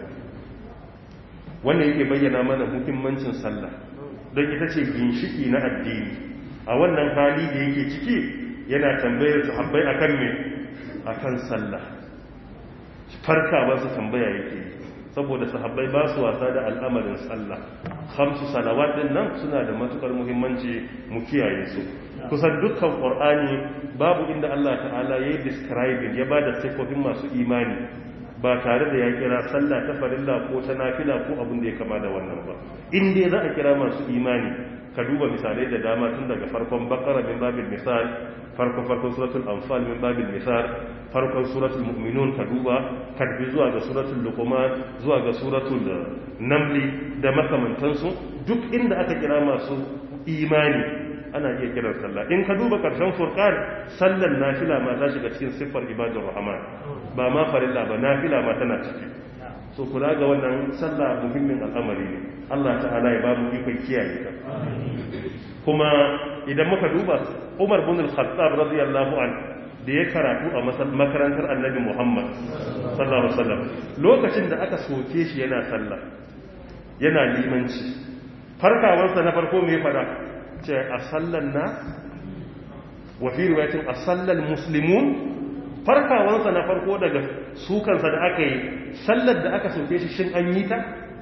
S1: wannan yake bayyana mana muhimmancin sallah don ita ce ginshiki na addini a wannan hali da yake ciki yana tambayar sahabbai akan me akan sallah farka ba su tambaya yake saboda sahabbai ba su wasa da al'amarin sallah khamsu salawat din nan suna da matukar muhimmanci mu kiyaye su kusan dukkan qur'ani babu inda Allah ta'ala yayi describing ya bada sifofin masu imani ba tare da ya kira sallah ta farilla ko ta nafila ko abin da ya kama da wannan ba in dai za a kira masu imani ka duba misalai da dama tun daga farkon bakara min babil misal farkon farkon suratul anfal min babil misal farkon suratul mu'minun ka duba karbi zuwa ga suratul luqman zuwa ga suratul namli da makamantansu duk inda aka kira masu imani ana iya kiran sallah in ka duba karshen furqan sallan nafila ma ta shiga cikin siffar ibadur rahman ba ma farilla ba nafila ma tana ciki so kula ga wannan sallah muhimmin al'amari ne Allah ta'ala ya ba mu ikon kiyaye ta kuma idan muka duba Umar bin al-Khattab radiyallahu an da ya karatu a makarantar Annabi Muhammad sallallahu alaihi wasallam lokacin da aka soke shi yana sallah yana limanci farkawarsa na farko me fada ce a sallan na wa fi riwayatin a sallan muslimun farkawarsa na farko daga sukansa da aka yi sallar da aka soke shi shin an yi ta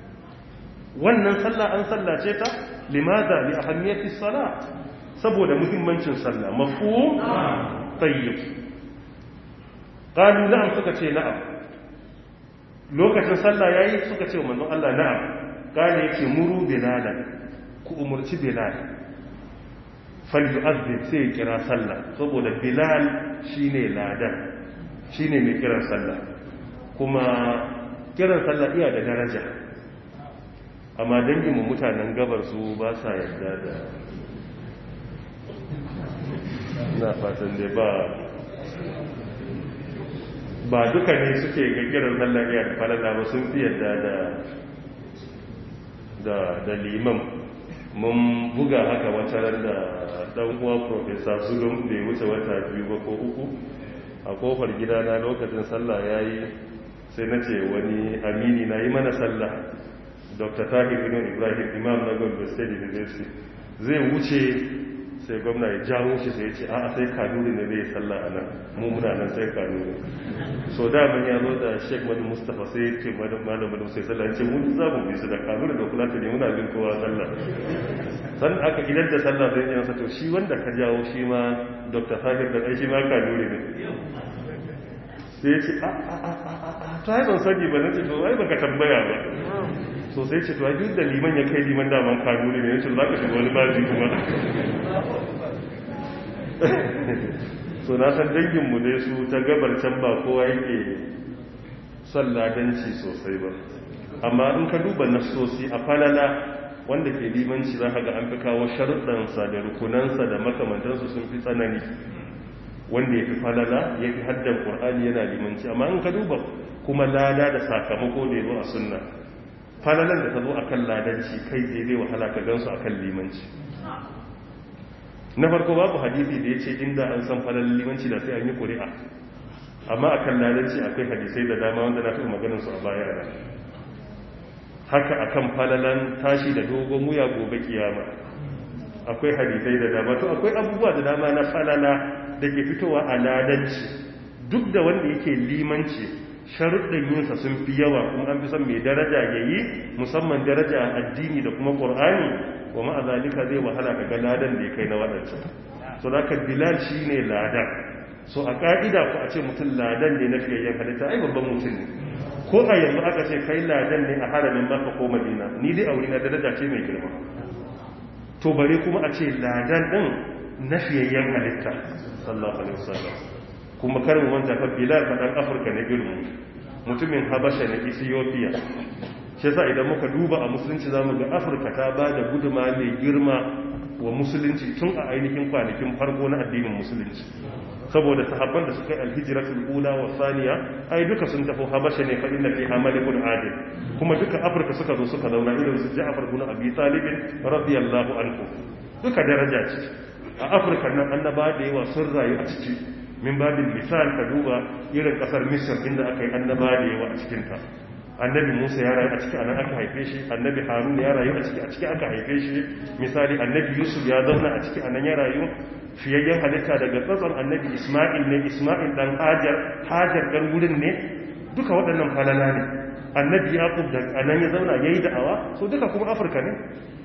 S1: wannan sallah an sallace ta limaza li ahammiyati salat saboda muhimmancin sallah mafhum tayyib qalu na'am suka ce na'am lokacin sallah yayi suka ce manzon Allah na'am kale yace muru bilalan ku umurci bilal falyu'azzin sai kira sallah saboda bilal shine ladan shine mai kiran sallah kuma kiran sallah iya da daraja amma danginmu mutanen gabar su ba sa yarda da na fatan dai ba ba duka ne suke ga kiran sallah iya da falala ba sun fi yarda da da liman mun buga haka wata ran da dan uwa professor zulum da ya wuce wata biyu ba ko uku a kofar gidana lokacin sallah yayi sai na ce wani amini na yi mana sallah dr tahir ibn ibrahim imam na gombe state university zai wuce sai gwamna ya jawo shi sai ya ce a'a sai kanuri ne zai sallah a nan mu muna nan sai kanuri so da mun ya zo da sheikh madu mustapha sai ya ce malam madu sai sallah ya ce mun za mu bi su da kanuri da kula ne muna bin kowa sallah san aka idan da sallah zai yi masa to shi wanda ka jawo shi ma dr tahir da shi ma kanuri ne sai ya ce a a a a ta yi ban sani ba na ce to ai baka tambaya ba so sai ce to ai duk da liman ya kai liman daman kanuni ne yace za ka shiga wani baji kuma so na san danginmu dai su ta gabar can ba kowa yake son ladanci sosai ba amma in ka duba nasosi a falala wanda ke limanci za ka ga an fi kawo sharuɗansa da rukunansa da makamantansu sun fi tsanani wanda ya fi falala ya fi haddan ƙur'ani yana limanci amma in ka duba kuma lada da sakamako da ya zo a sunna falalan da ta zo a kan ladanci kai zai zai wahala ka gansu a kan limanci na farko babu hadisi da ya ce inda an san falalan limanci da sai an yi ƙuri'a amma a kan ladanci akwai hadisai da dama wanda na taɓa maganinsu a baya da haka a kan falalan tashi da dogon wuya gobe kiyama akwai hadisai da dama to akwai abubuwa da dama na falala da ke fitowa a ladanci duk da wanda yake limanci sharuɗin yinsa sun fi yawa kuma an fi son mai daraja ya yi musamman daraja a addini da kuma ƙor'ani wa ma'a zalika zai wahala ka ga ladan da ya kai na waɗancan so da ka bilal shi ne ladan so a ƙa'ida ku a ce mutum ladan ne na fiyayyen halitta ai babban mutum ne ko a yanzu aka ce kai ladan ne a haramin maka ko madina ni dai a wuri na daraja ce mai girma to bare kuma a ce ladan ɗin na fiyayyen halitta sallallahu alaihi wasallam kuma karin wanda fa bilal fa dan afirka ne irin mutumin habasha na ethiopia shi yasa idan muka duba a musulunci zamu ga afirka ta ba da guduma mai girma wa musulunci tun a ainihin kwanakin farko na addinin musulunci saboda sahabban da suka yi alhijiratul ula wa saniya ai duka sun tafi habasha ne fa inna fiha malikun adil kuma duka afirka suka zo suka zauna irin su ja'far ibn abi talib radiyallahu anhu duka daraja ce a afirka nan annaba da yawa sun rayu a ciki min babin misal ka duba irin kasar misir inda aka yi annaba da yawa a cikinta annabi musa ya rayu a ciki anan aka haife shi annabi harun ya rayu a ciki a ciki aka haife shi misali annabi yusuf ya zauna a ciki anan ya rayu fiyayyen halitta daga tsatson annabi isma'il ne isma'il dan hajar hajar dan wurin ne duka waɗannan falala ne annabi yaqub da anan ya zauna yayi da'awa so duka kuma afirka ne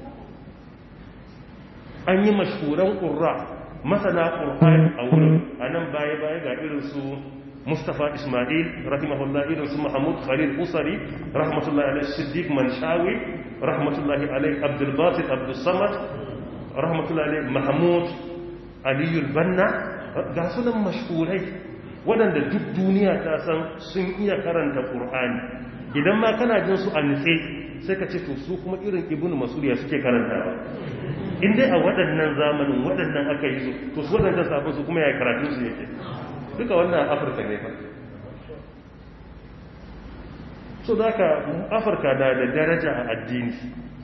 S1: an yi mashhuran qurra masana qur'ani a wurin anan baya baya ga irin su Mustapha Ismail rahimahullah irin su Mahmud Khalil Usari rahmatullahi alaihi Siddiq Manshawi rahmatullahi alaihi Abdul Basit Abdul Samad rahmatullahi alaihi Mahmud Aliyu Banna ga sunan mashhurai waɗanda duk duniya ta san sun iya karanta Qur'ani idan ma kana jin su a nitse sai ka ce to su kuma irin Ibn Mas'ud ya suke karantawa in dai a waɗannan zamanin waɗannan aka yi su to su waɗannan sabon su kuma ya karatun su yake duka wannan afirka ne fa so da ka afirka na da daraja a addini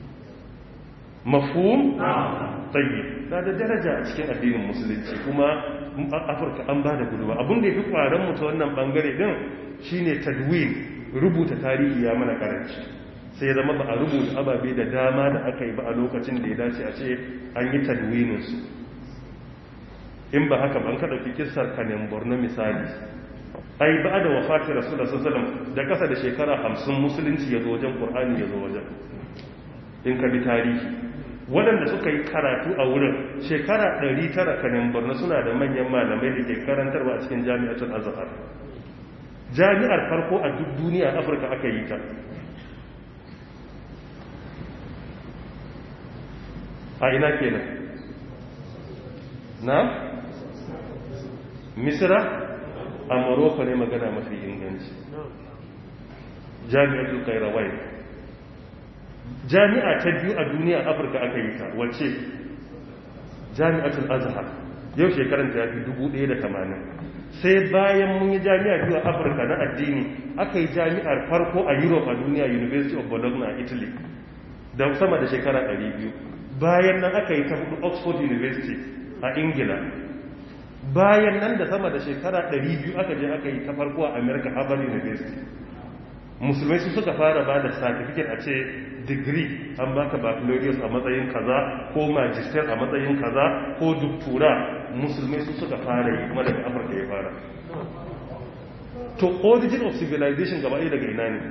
S1: mafhum tayyib na da daraja a cikin addinin musulunci kuma afirka an ba da gudunma abin da ya fi ƙwaron mutu wannan bangare din shine tadwin rubuta tarihi ya mana karanci sai ya zama ba a rubuta ababe da dama da aka yi ba a lokacin da ya dace a ce an yi tadwininsu in ba haka ban ka ɗauki kisar kanin borno misali ai ba da wafatin rasulullah sallallahu da kasa da shekara hamsin musulunci ya zo wajen qur'ani ya zo wajen in ka bi tarihi waɗanda suka yi karatu a wurin shekara 900 kanin borno suna da manyan malamai da ke karantarwa a cikin jami'atul azhar jami'ar farko a duk duniya afirka aka yi ta a ina kenan na misira a morocco ne magana mafi inganci jami'atul kairawai jami'a ta biyu a duniya afirka aka yi ta wacce jami'atul azhar yau shekaran ta fi 1080 sai bayan mun yi jami'a biyu a afirka na addini aka yi jami'ar farko a europe a duniya university of bologna a italy da sama da shekara 200 bayan nan aka yi ta hudu oxford university a ingila bayan nan da sama da shekara 200 aka je aka yi ta farko a america harvard university musulmai su suka fara ba da certificate a ce degree an baka baccalaureate a matsayin kaza ko magister a matsayin kaza ko doctora musulmai su suka fara yi kuma daga afirka ya fara to origin of civilization gaba ɗaya daga ina ne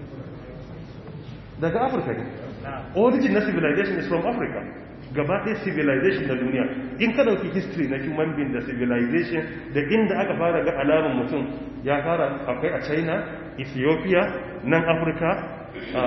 S1: daga afirka ne origin na civilization is from africa gaba ɗaya civilization na duniya in ka dauki history na human being da civilization da inda aka fara ga alamun mutum ya fara akwai a china ethiopia nan afirka a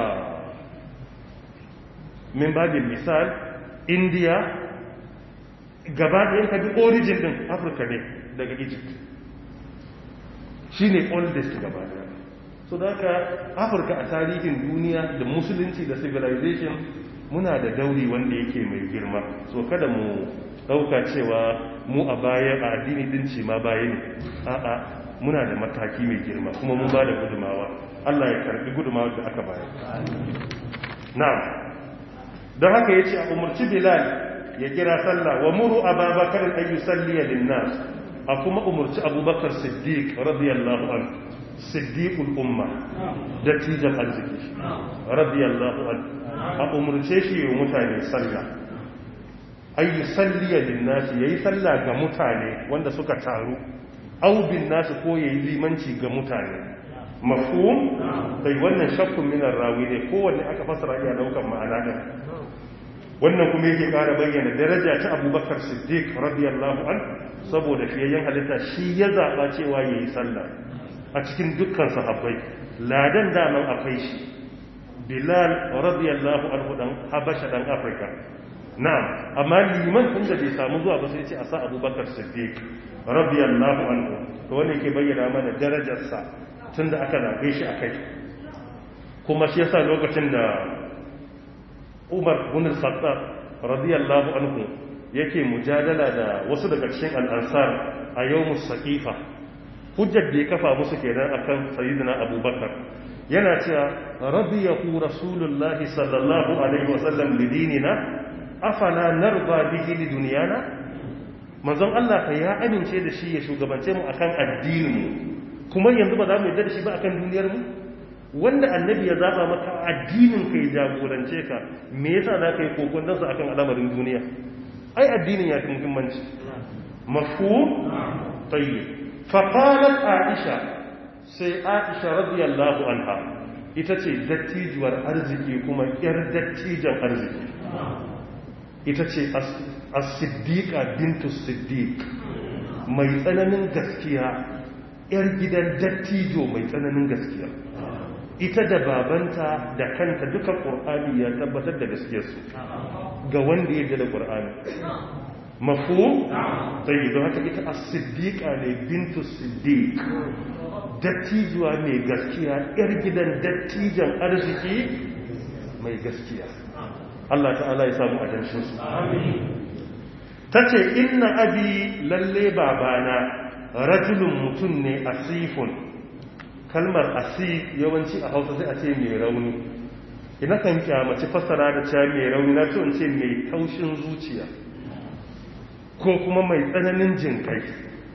S1: min babin misal india gaba ɗayan ka bi origin ɗin afirka ne daga egypt shi ne oldest gaba ɗaya so da haka afirka a tarihin duniya da musulunci da civilization muna da dauri wanda yake mai girma so kada mu ɗauka cewa mu a baya a addini dinci ma baya ne a'a muna da mataki mai girma kuma mun ba da gudumawa Allah ya karbi gudumawa da aka bayar na'am don haka yace a umarci bilal ya kira sallah wa muru ababakar an yusalli lin-nas a kuma umarci abubakar siddiq radiyallahu anhu siddiqul umma dattijan arziki radiyallahu anhu a umarce shi yi mutane sallah ay yusalli lin-nas yayi sallah ga mutane wanda suka taru aubin nasu ko yayi limanci ga mutane mafhum bai wannan shakkun minar rawi ne kowanne aka fasara iya daukan ma'ana din wannan kuma yake ƙara bayyana daraja ta abubakar siddiq radiyallahu an saboda fiyayyen halitta shi ya zaɓa cewa ya yi sallah a cikin dukkan sahabbai ladan daman akwai shi bilal radiyallahu anhu dan habasha dan afirka na'am amma liman tun da bai samu zuwa ba sai ce a sa abubakar siddiq radiyallahu anhu to wanda yake bayyana mana darajarsa tun da aka zaɓe shi a kai kuma shi yasa lokacin da umar bin khattab radiyallahu anhu yake mujadala da wasu daga cikin al'ansar a yawmus saqifa hujjar da ya kafa musu kenan akan sayyidina abubakar yana cewa radiyahu rasulullahi sallallahu alaihi wasallam lidinina afala narba bihi lidunyana manzon Allah fa ya amince da shi ya shugabance mu akan addinin mu kuma yanzu ba za mu yarda da shi ba akan duniyar mu wanda annabi ya zaba maka addinin kai jagorance ka me yasa za ka yi kokon dansa akan al'amarin duniya ai addinin ya fi muhimmanci mafhum tayyib fa qalat aisha sai aisha radiyallahu anha ita ce dattijuwar arziki kuma yar dattijan arziki ita ce as-siddiqa bintu siddiq mai tsananin gaskiya yar gidan dattijo mai tsananin gaskiya ita da babanta da kanta duka ƙur'ani ya tabbatar da gaskiyarsu ga wanda ya da ƙur'ani mafu sai don haka ita a siddiƙa ne bintu siddiq dattijuwa mai gaskiya yar gidan dattijan arziki mai gaskiya Allah ta'ala ya samu ajanshinsu ta ce inna abi lalle babana rajulun mutum ne asifun kalmar asi yawanci a hausa sai a ce mai rauni ina kan kyamaci fassara da cewa mai rauni na ce ce mai taushin zuciya ko kuma mai tsananin jinkai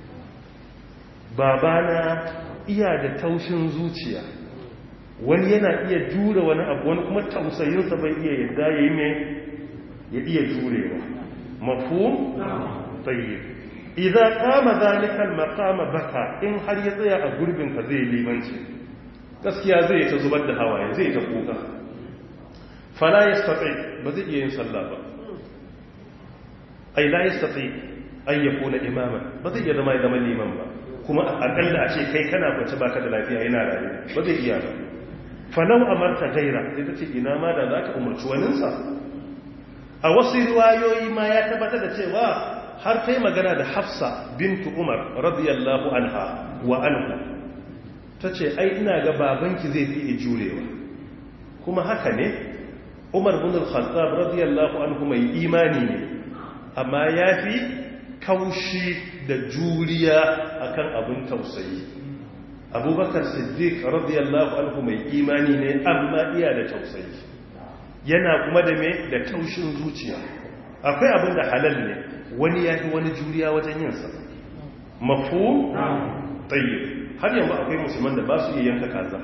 S1: babana iya da taushin zuciya wani yana iya jure wani abu wani kuma tausayinsa bai iya yadda ya yi mai ya iya jurewa mafu tsaye idan kama zalikal makama baka in har ya tsaya a gurbin ka zai limanci gaskiya zai ta zubar da hawaye zai ta kuka fala ya stafi ba zai iya yin sallah ba ai la ya stafi ai ya kuna imaman ba zai iya zama ya zama liman ba kuma akalla a ce kai kana kwace baka da lafiya yana rayu ba zai iya ba falau amarta gaira sai ta ce ina ma da za ka umarci waninsa a wasu riwayoyi ma ya tabbatar da cewa har ta yi magana da hafsa bintu umar radiyallahu anha wa anhu ta ce ai ina ga babanki zai fi jurewa kuma haka ne umar bin al-khattab radiyallahu anhu mai imani ne amma ya fi kaushi da juriya akan abin tausayi abubakar siddiq radiyallahu anhu mai imani ne amma iya da tausayi yana kuma da me da taushin zuciya akwai abin da halal ne wani ya fi wani juriya wajen yinsa mafu tsaye har yanzu akwai musulman da ba su iya yanka kaza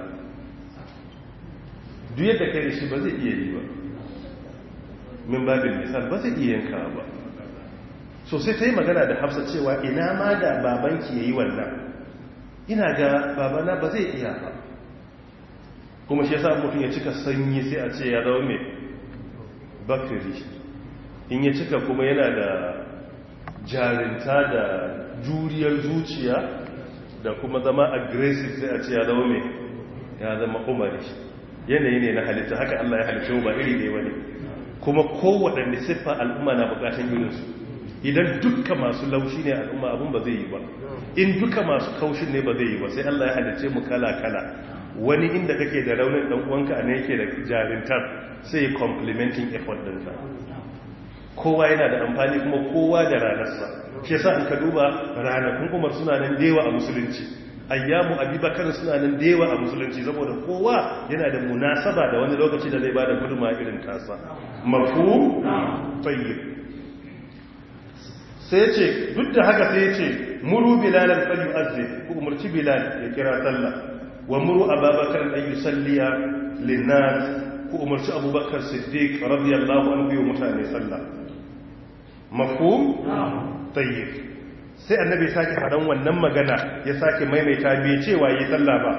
S1: duk yadda kai da shi ba zai iya yi ba min babin misal ba zai iya yanka ba so sai ta yi magana da hafsa cewa ina ma da babanki ya yi wannan ina ga babana ba zai iya ba kuma shi yasa mutum ya cika sanyi sai a ce ya zama mai bakari in ya cika kuma yana da jarinta da juriyar zuciya da kuma zama aggressive sai a ce ya zama mai ya zama umari yanayi ne na halitta haka Allah ya halitta ba iri ne wani kuma kowaɗanne siffa al'umma na bukatan irinsu idan duka masu laushi ne al'umma abin ba zai yi ba in duka masu kaushin ne ba zai yi ba sai Allah ya halice mu kala-kala wani inda kake da raunin dan uwanka ne yake da jarintar sai complementing effort ɗinka kowa yana da amfani kuma kowa da ranarsa shi yasa in ka duba ranakun umar suna nan dewa a musulunci ayyamu abubakar suna nan dewa a musulunci saboda kowa yana da munasaba da wani lokaci da zai bada guduma irin tasa mafu tayyib sai ce duk da haka sai ce muru bilalan falyu azzi ku umarci bilal ya kira sallah wa muru ababakar an yusalliya linnas ku umarci abubakar siddiq radiyallahu anhu yi mutane sallah mafhum tayyib sai annabi sake faɗan wannan magana ya sake maimaita bai cewa yi sallah ba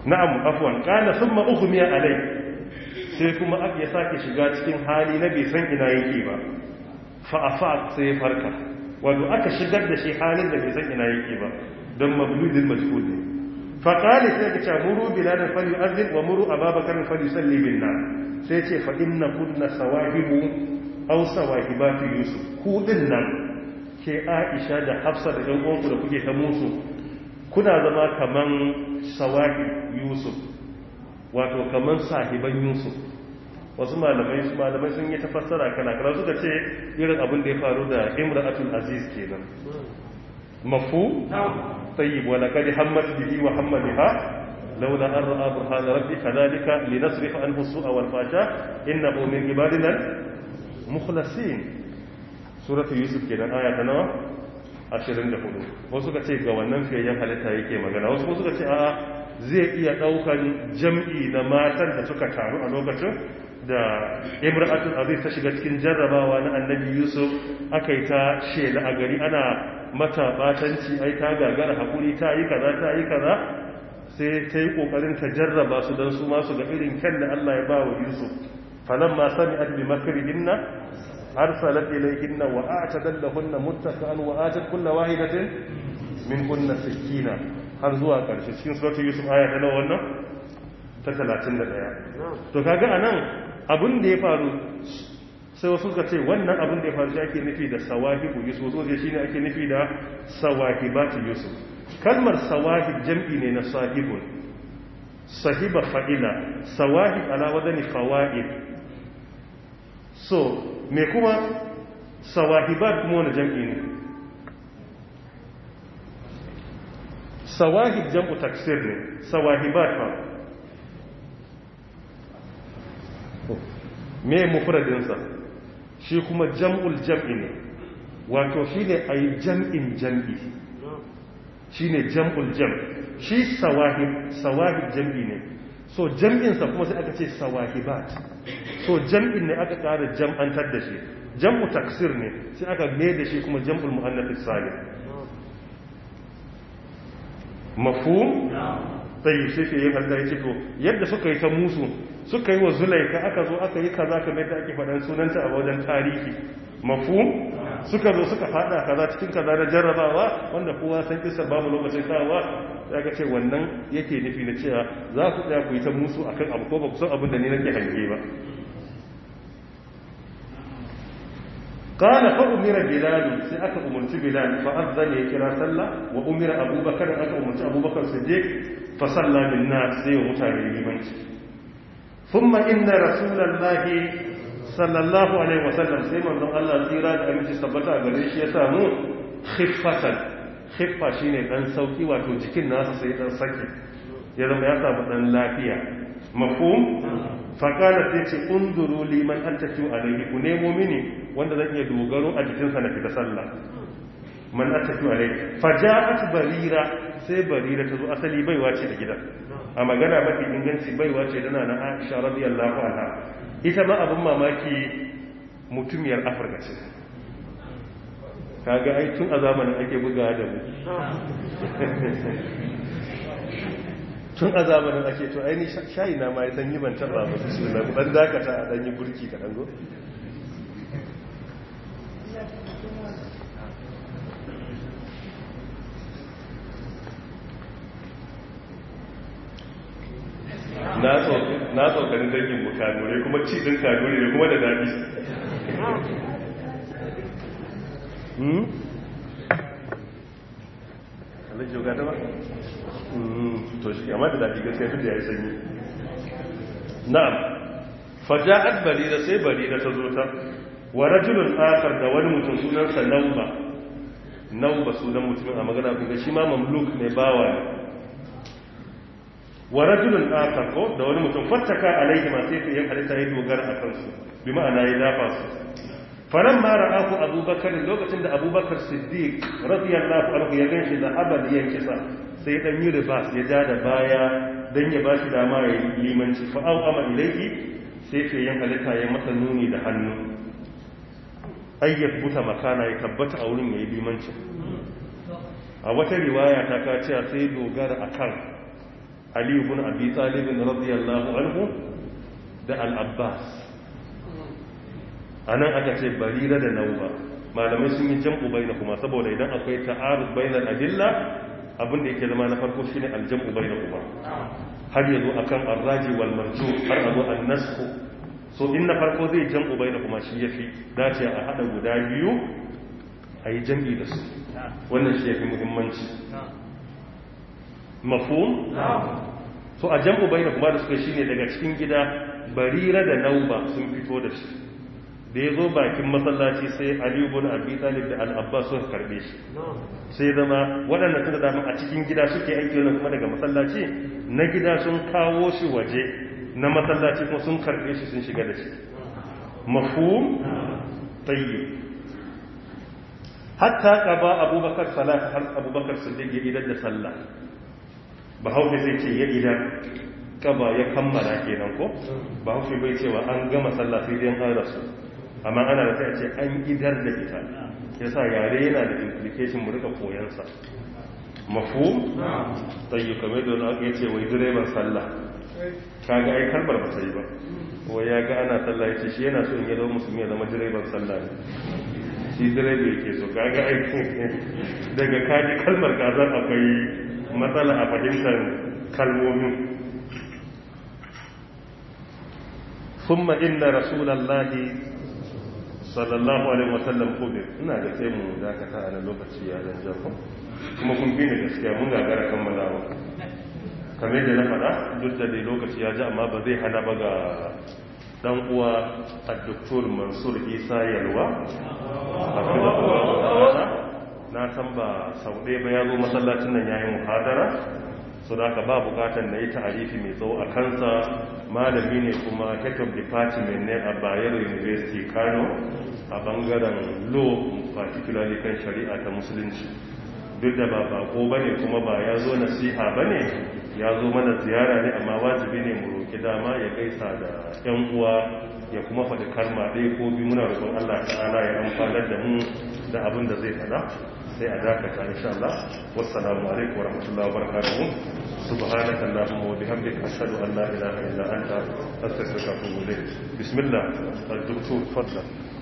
S1: na'am afwan kana thumma ughmiya alai sai kuma aka sake shiga cikin hali na bai san ina yake ba fa afaq sai ya farka wato aka shigar da shi halin da bai san ina yake ba don mabludin majhul ne fa qala sai ka ce muru bilal fal yu'adhin wa muru ababakar fal yusalli bin nar sai ce fa inna kunna sawahibu aw sawahibatu yusuf ku din nan ke aisha da hafsa da ɗan uwanku da kuke ta musu kuna zama kaman sawahi yusuf wato kaman sahiban yusuf wasu malamai su malamai sun yi tafassara kana kana suka ce irin abin da ya faru da imra'atul aziz kenan mafu tayyib wa laqad hammat bihi wa hamma biha laula an ra'a burhan rabbi kadhalika linasrifa anhu su'a wal fasha innahu min ibadina mukhlasin suratu yusuf kenan aya ta nawa 24 wasu ka ce ga wannan fiyayyen halitta yake magana wasu suka ce a'a zai iya daukan jam'i na matan da suka taru a lokacin da imra'atul aziz ta shiga cikin jarrabawa na annabi yusuf aka yi ta shela a gari ana mata batanci ai ta gagara hakuri ta yi kaza ta yi kaza sai ta yi kokarin ta jarraba su don su masu ga irin kyan da Allah ya ba wa yusuf falamma sami'at bi makrihinna arsalat ilayhinna wa a'tadat lahunna muttaqan wa atat kullu wahidatin min kunna sakina har zuwa karshe cikin suratul yusuf aya ta nawa wannan ta 31 to kaga anan abin da ya faru sai wasu ka ce wannan abin da ya faru shi ake nufi da sawahibu yusuf so shi ne ake nufi da sawahibatu yusuf kalmar sawahib jam'i ne na sahibun sahiba fa'ila sawahib ala wadani fawaid so me kuma sawahibat kuma wani jam'i ne sawahib jam'u taksir ne sawahibat ba me mufradinsa shi kuma jam'ul jam'i ne wato shi ne a yi jam'in jam'i shi ne jam'ul jam shi sawahib sawahib jam'i ne so jam'insa kuma sai aka ce sawahibat so jam'in ne aka ƙara jam'antar da shi jam'u taksir ne sai aka mai da shi kuma jam'ul mu'annafis salim mafhum tayi sai yin Allah ya ce to yadda suka yi ta musu suka yi wa zulaika aka zo aka yi kaza kamar da ake faɗan sunanta a wajen tarihi mafhum suka zo suka fada kaza cikin kaza na jarrabawa wanda kowa san kisa babu lokacin kawa ya ga ce wannan yake nufi na cewa za ku tsaya ku yi ta musu akan abu ko ba ku san abin da ni nake hange ba قال فأمر بلال سي أكا أمرت بلال فأذن يكرا صلى وأمر أبو بكر أكا أمرت أبو بكر صديق فصلى بالناس زي ومتابع لمنك ثم إن رسول الله صلى الله عليه وسلم سيما من الله تيرا أمين تستبتا أغريش يسامو خفة خفة شيني أن سوكي واتو جكين ناس سيدان سكي يزم يسامو أن لافيا مفهوم faƙalar sai ce unduru liman an tafi alaihi ku nemo mini wanda zan iya dogaro a jikinsa na fita sallah man an tafi alaihi faja'at barira sai barira ta zo asali baiwa ce da gida a magana mafi inganci baiwa ce dana na aisha radiyallahu anha ita ma abin mamaki mutumiyar afirka ce kaga ai tun a zamanin ake buga da mu tun a zamanin ake to aini shayi na ma ya san yi ban taba ba su na dan dakata a dan yi burki ka dango na tsokanin dangin mu kanure kuma ci din kanure ne kuma da daɗi alaji yau gata ba? to shi amma da daɗi gaskiya duk da ya yi sanyi na'am faja'at barira sai barira ta zo ta wa rajulun akhar da wani mutum sunansa nauba nauba sunan mutumin a magana kun ga shi ma mamluk ne bawa ne wa rajulun akhar ko da wani mutum fattaka alaihi ma sai yin halitta ya dogara a kansu bi ma'ana ya dafa su faran ma ra'ahu abubakar lokacin da abubakar siddiq radiyallahu anhu ya ganshi da abad ya kisa sai dan yi ribas ya ja da baya dan ya bashi dama ya yi limanci fa au ama ilayhi sai fi yin halitta ya masa nuni da hannu ayyab buta makana ya tabbata a wurin yayi limanci a wata riwaya ta ka cewa sai dogara akan ali ibn abi talib radiyallahu anhu da al-abbas anan aka ce barira da nauba malamai sun yi jam'u baina kuma saboda idan akwai ta'arud bainal adilla abin da yake zama na farko shine al-jam'u baina kuma har yazo akan ar-raji wal marju har azo an-nasxu so in na farko zai jam'u baina kuma shi yafi dace a hada guda biyu ayi jam'i da su wannan shi yafi muhimmanci mafhum so a jam'u baina kuma da suka shine daga cikin gida barira da nauba sun fito da shi da ya zo bakin masallaci sai aliyu bin abi talib da al'abbas suka karbe shi sai zama waɗanda suka dama a cikin gida suke aiki wani kuma daga masallaci na gida sun kawo shi waje na masallaci kuma sun karbe shi sun shiga da shi mafhum tayyib hatta qaba abubakar salat har abubakar siddiq ya idar da sallah bahaushe sai ce ya idar kaba ya kammala kenan ko bahaushe bai cewa an gama sallah sai dai an rasu amma ana da sai ce an idar da ita yasa yare yana da implication mu rika koyansa mafhum tayyu kamar da aka yace wai direban sallah kaga ai kalmar ba ta yi ba wai ya ga ana sallah yace shi yana so in ya zama musulmi ya zama direban sallah ne shi direba yake so kaga ai daga kaji kalmar kazan akwai matsala a fahimtar kalmomin ثم إن رسول الله sallallahu alaihi wasallam kubir ina da sai mu dakata a nan lokaci ya dan jafa kuma kun bi ni gaskiya mun gagara kammalawa kamar da na faɗa duk da dai lokaci ya ji amma ba zai hana ba ga dan uwa a doktor mansur isa yalwa na san ba sau ɗaya ba ya zo masallacin nan yayin muhadara so da aka ba bukatar na yi ta'arifi mai tsawo a kansa malami ne kuma head of department ne a bayero university kano a bangaren law particularly kan shari'a ta musulunci duk da ba bako ba ne kuma ba ya zo nasiha ba ne ya zo mana ziyara ne amma wajibi ne mu roƙi dama ya gaisa da 'yan uwa ya kuma faɗi kalma ɗaya ko biyu muna roƙon allah ta'ala ya amfanar da mu da abin da zai faɗa sai a dakata insha Allah wassalamu alaikum wa rahmatullahi wa barakatuh subhanaka allahumma wa bihamdika ashhadu an la ilaha illa anta astaghfiruka wa atubu ilayk bismillah al-doktor fadlan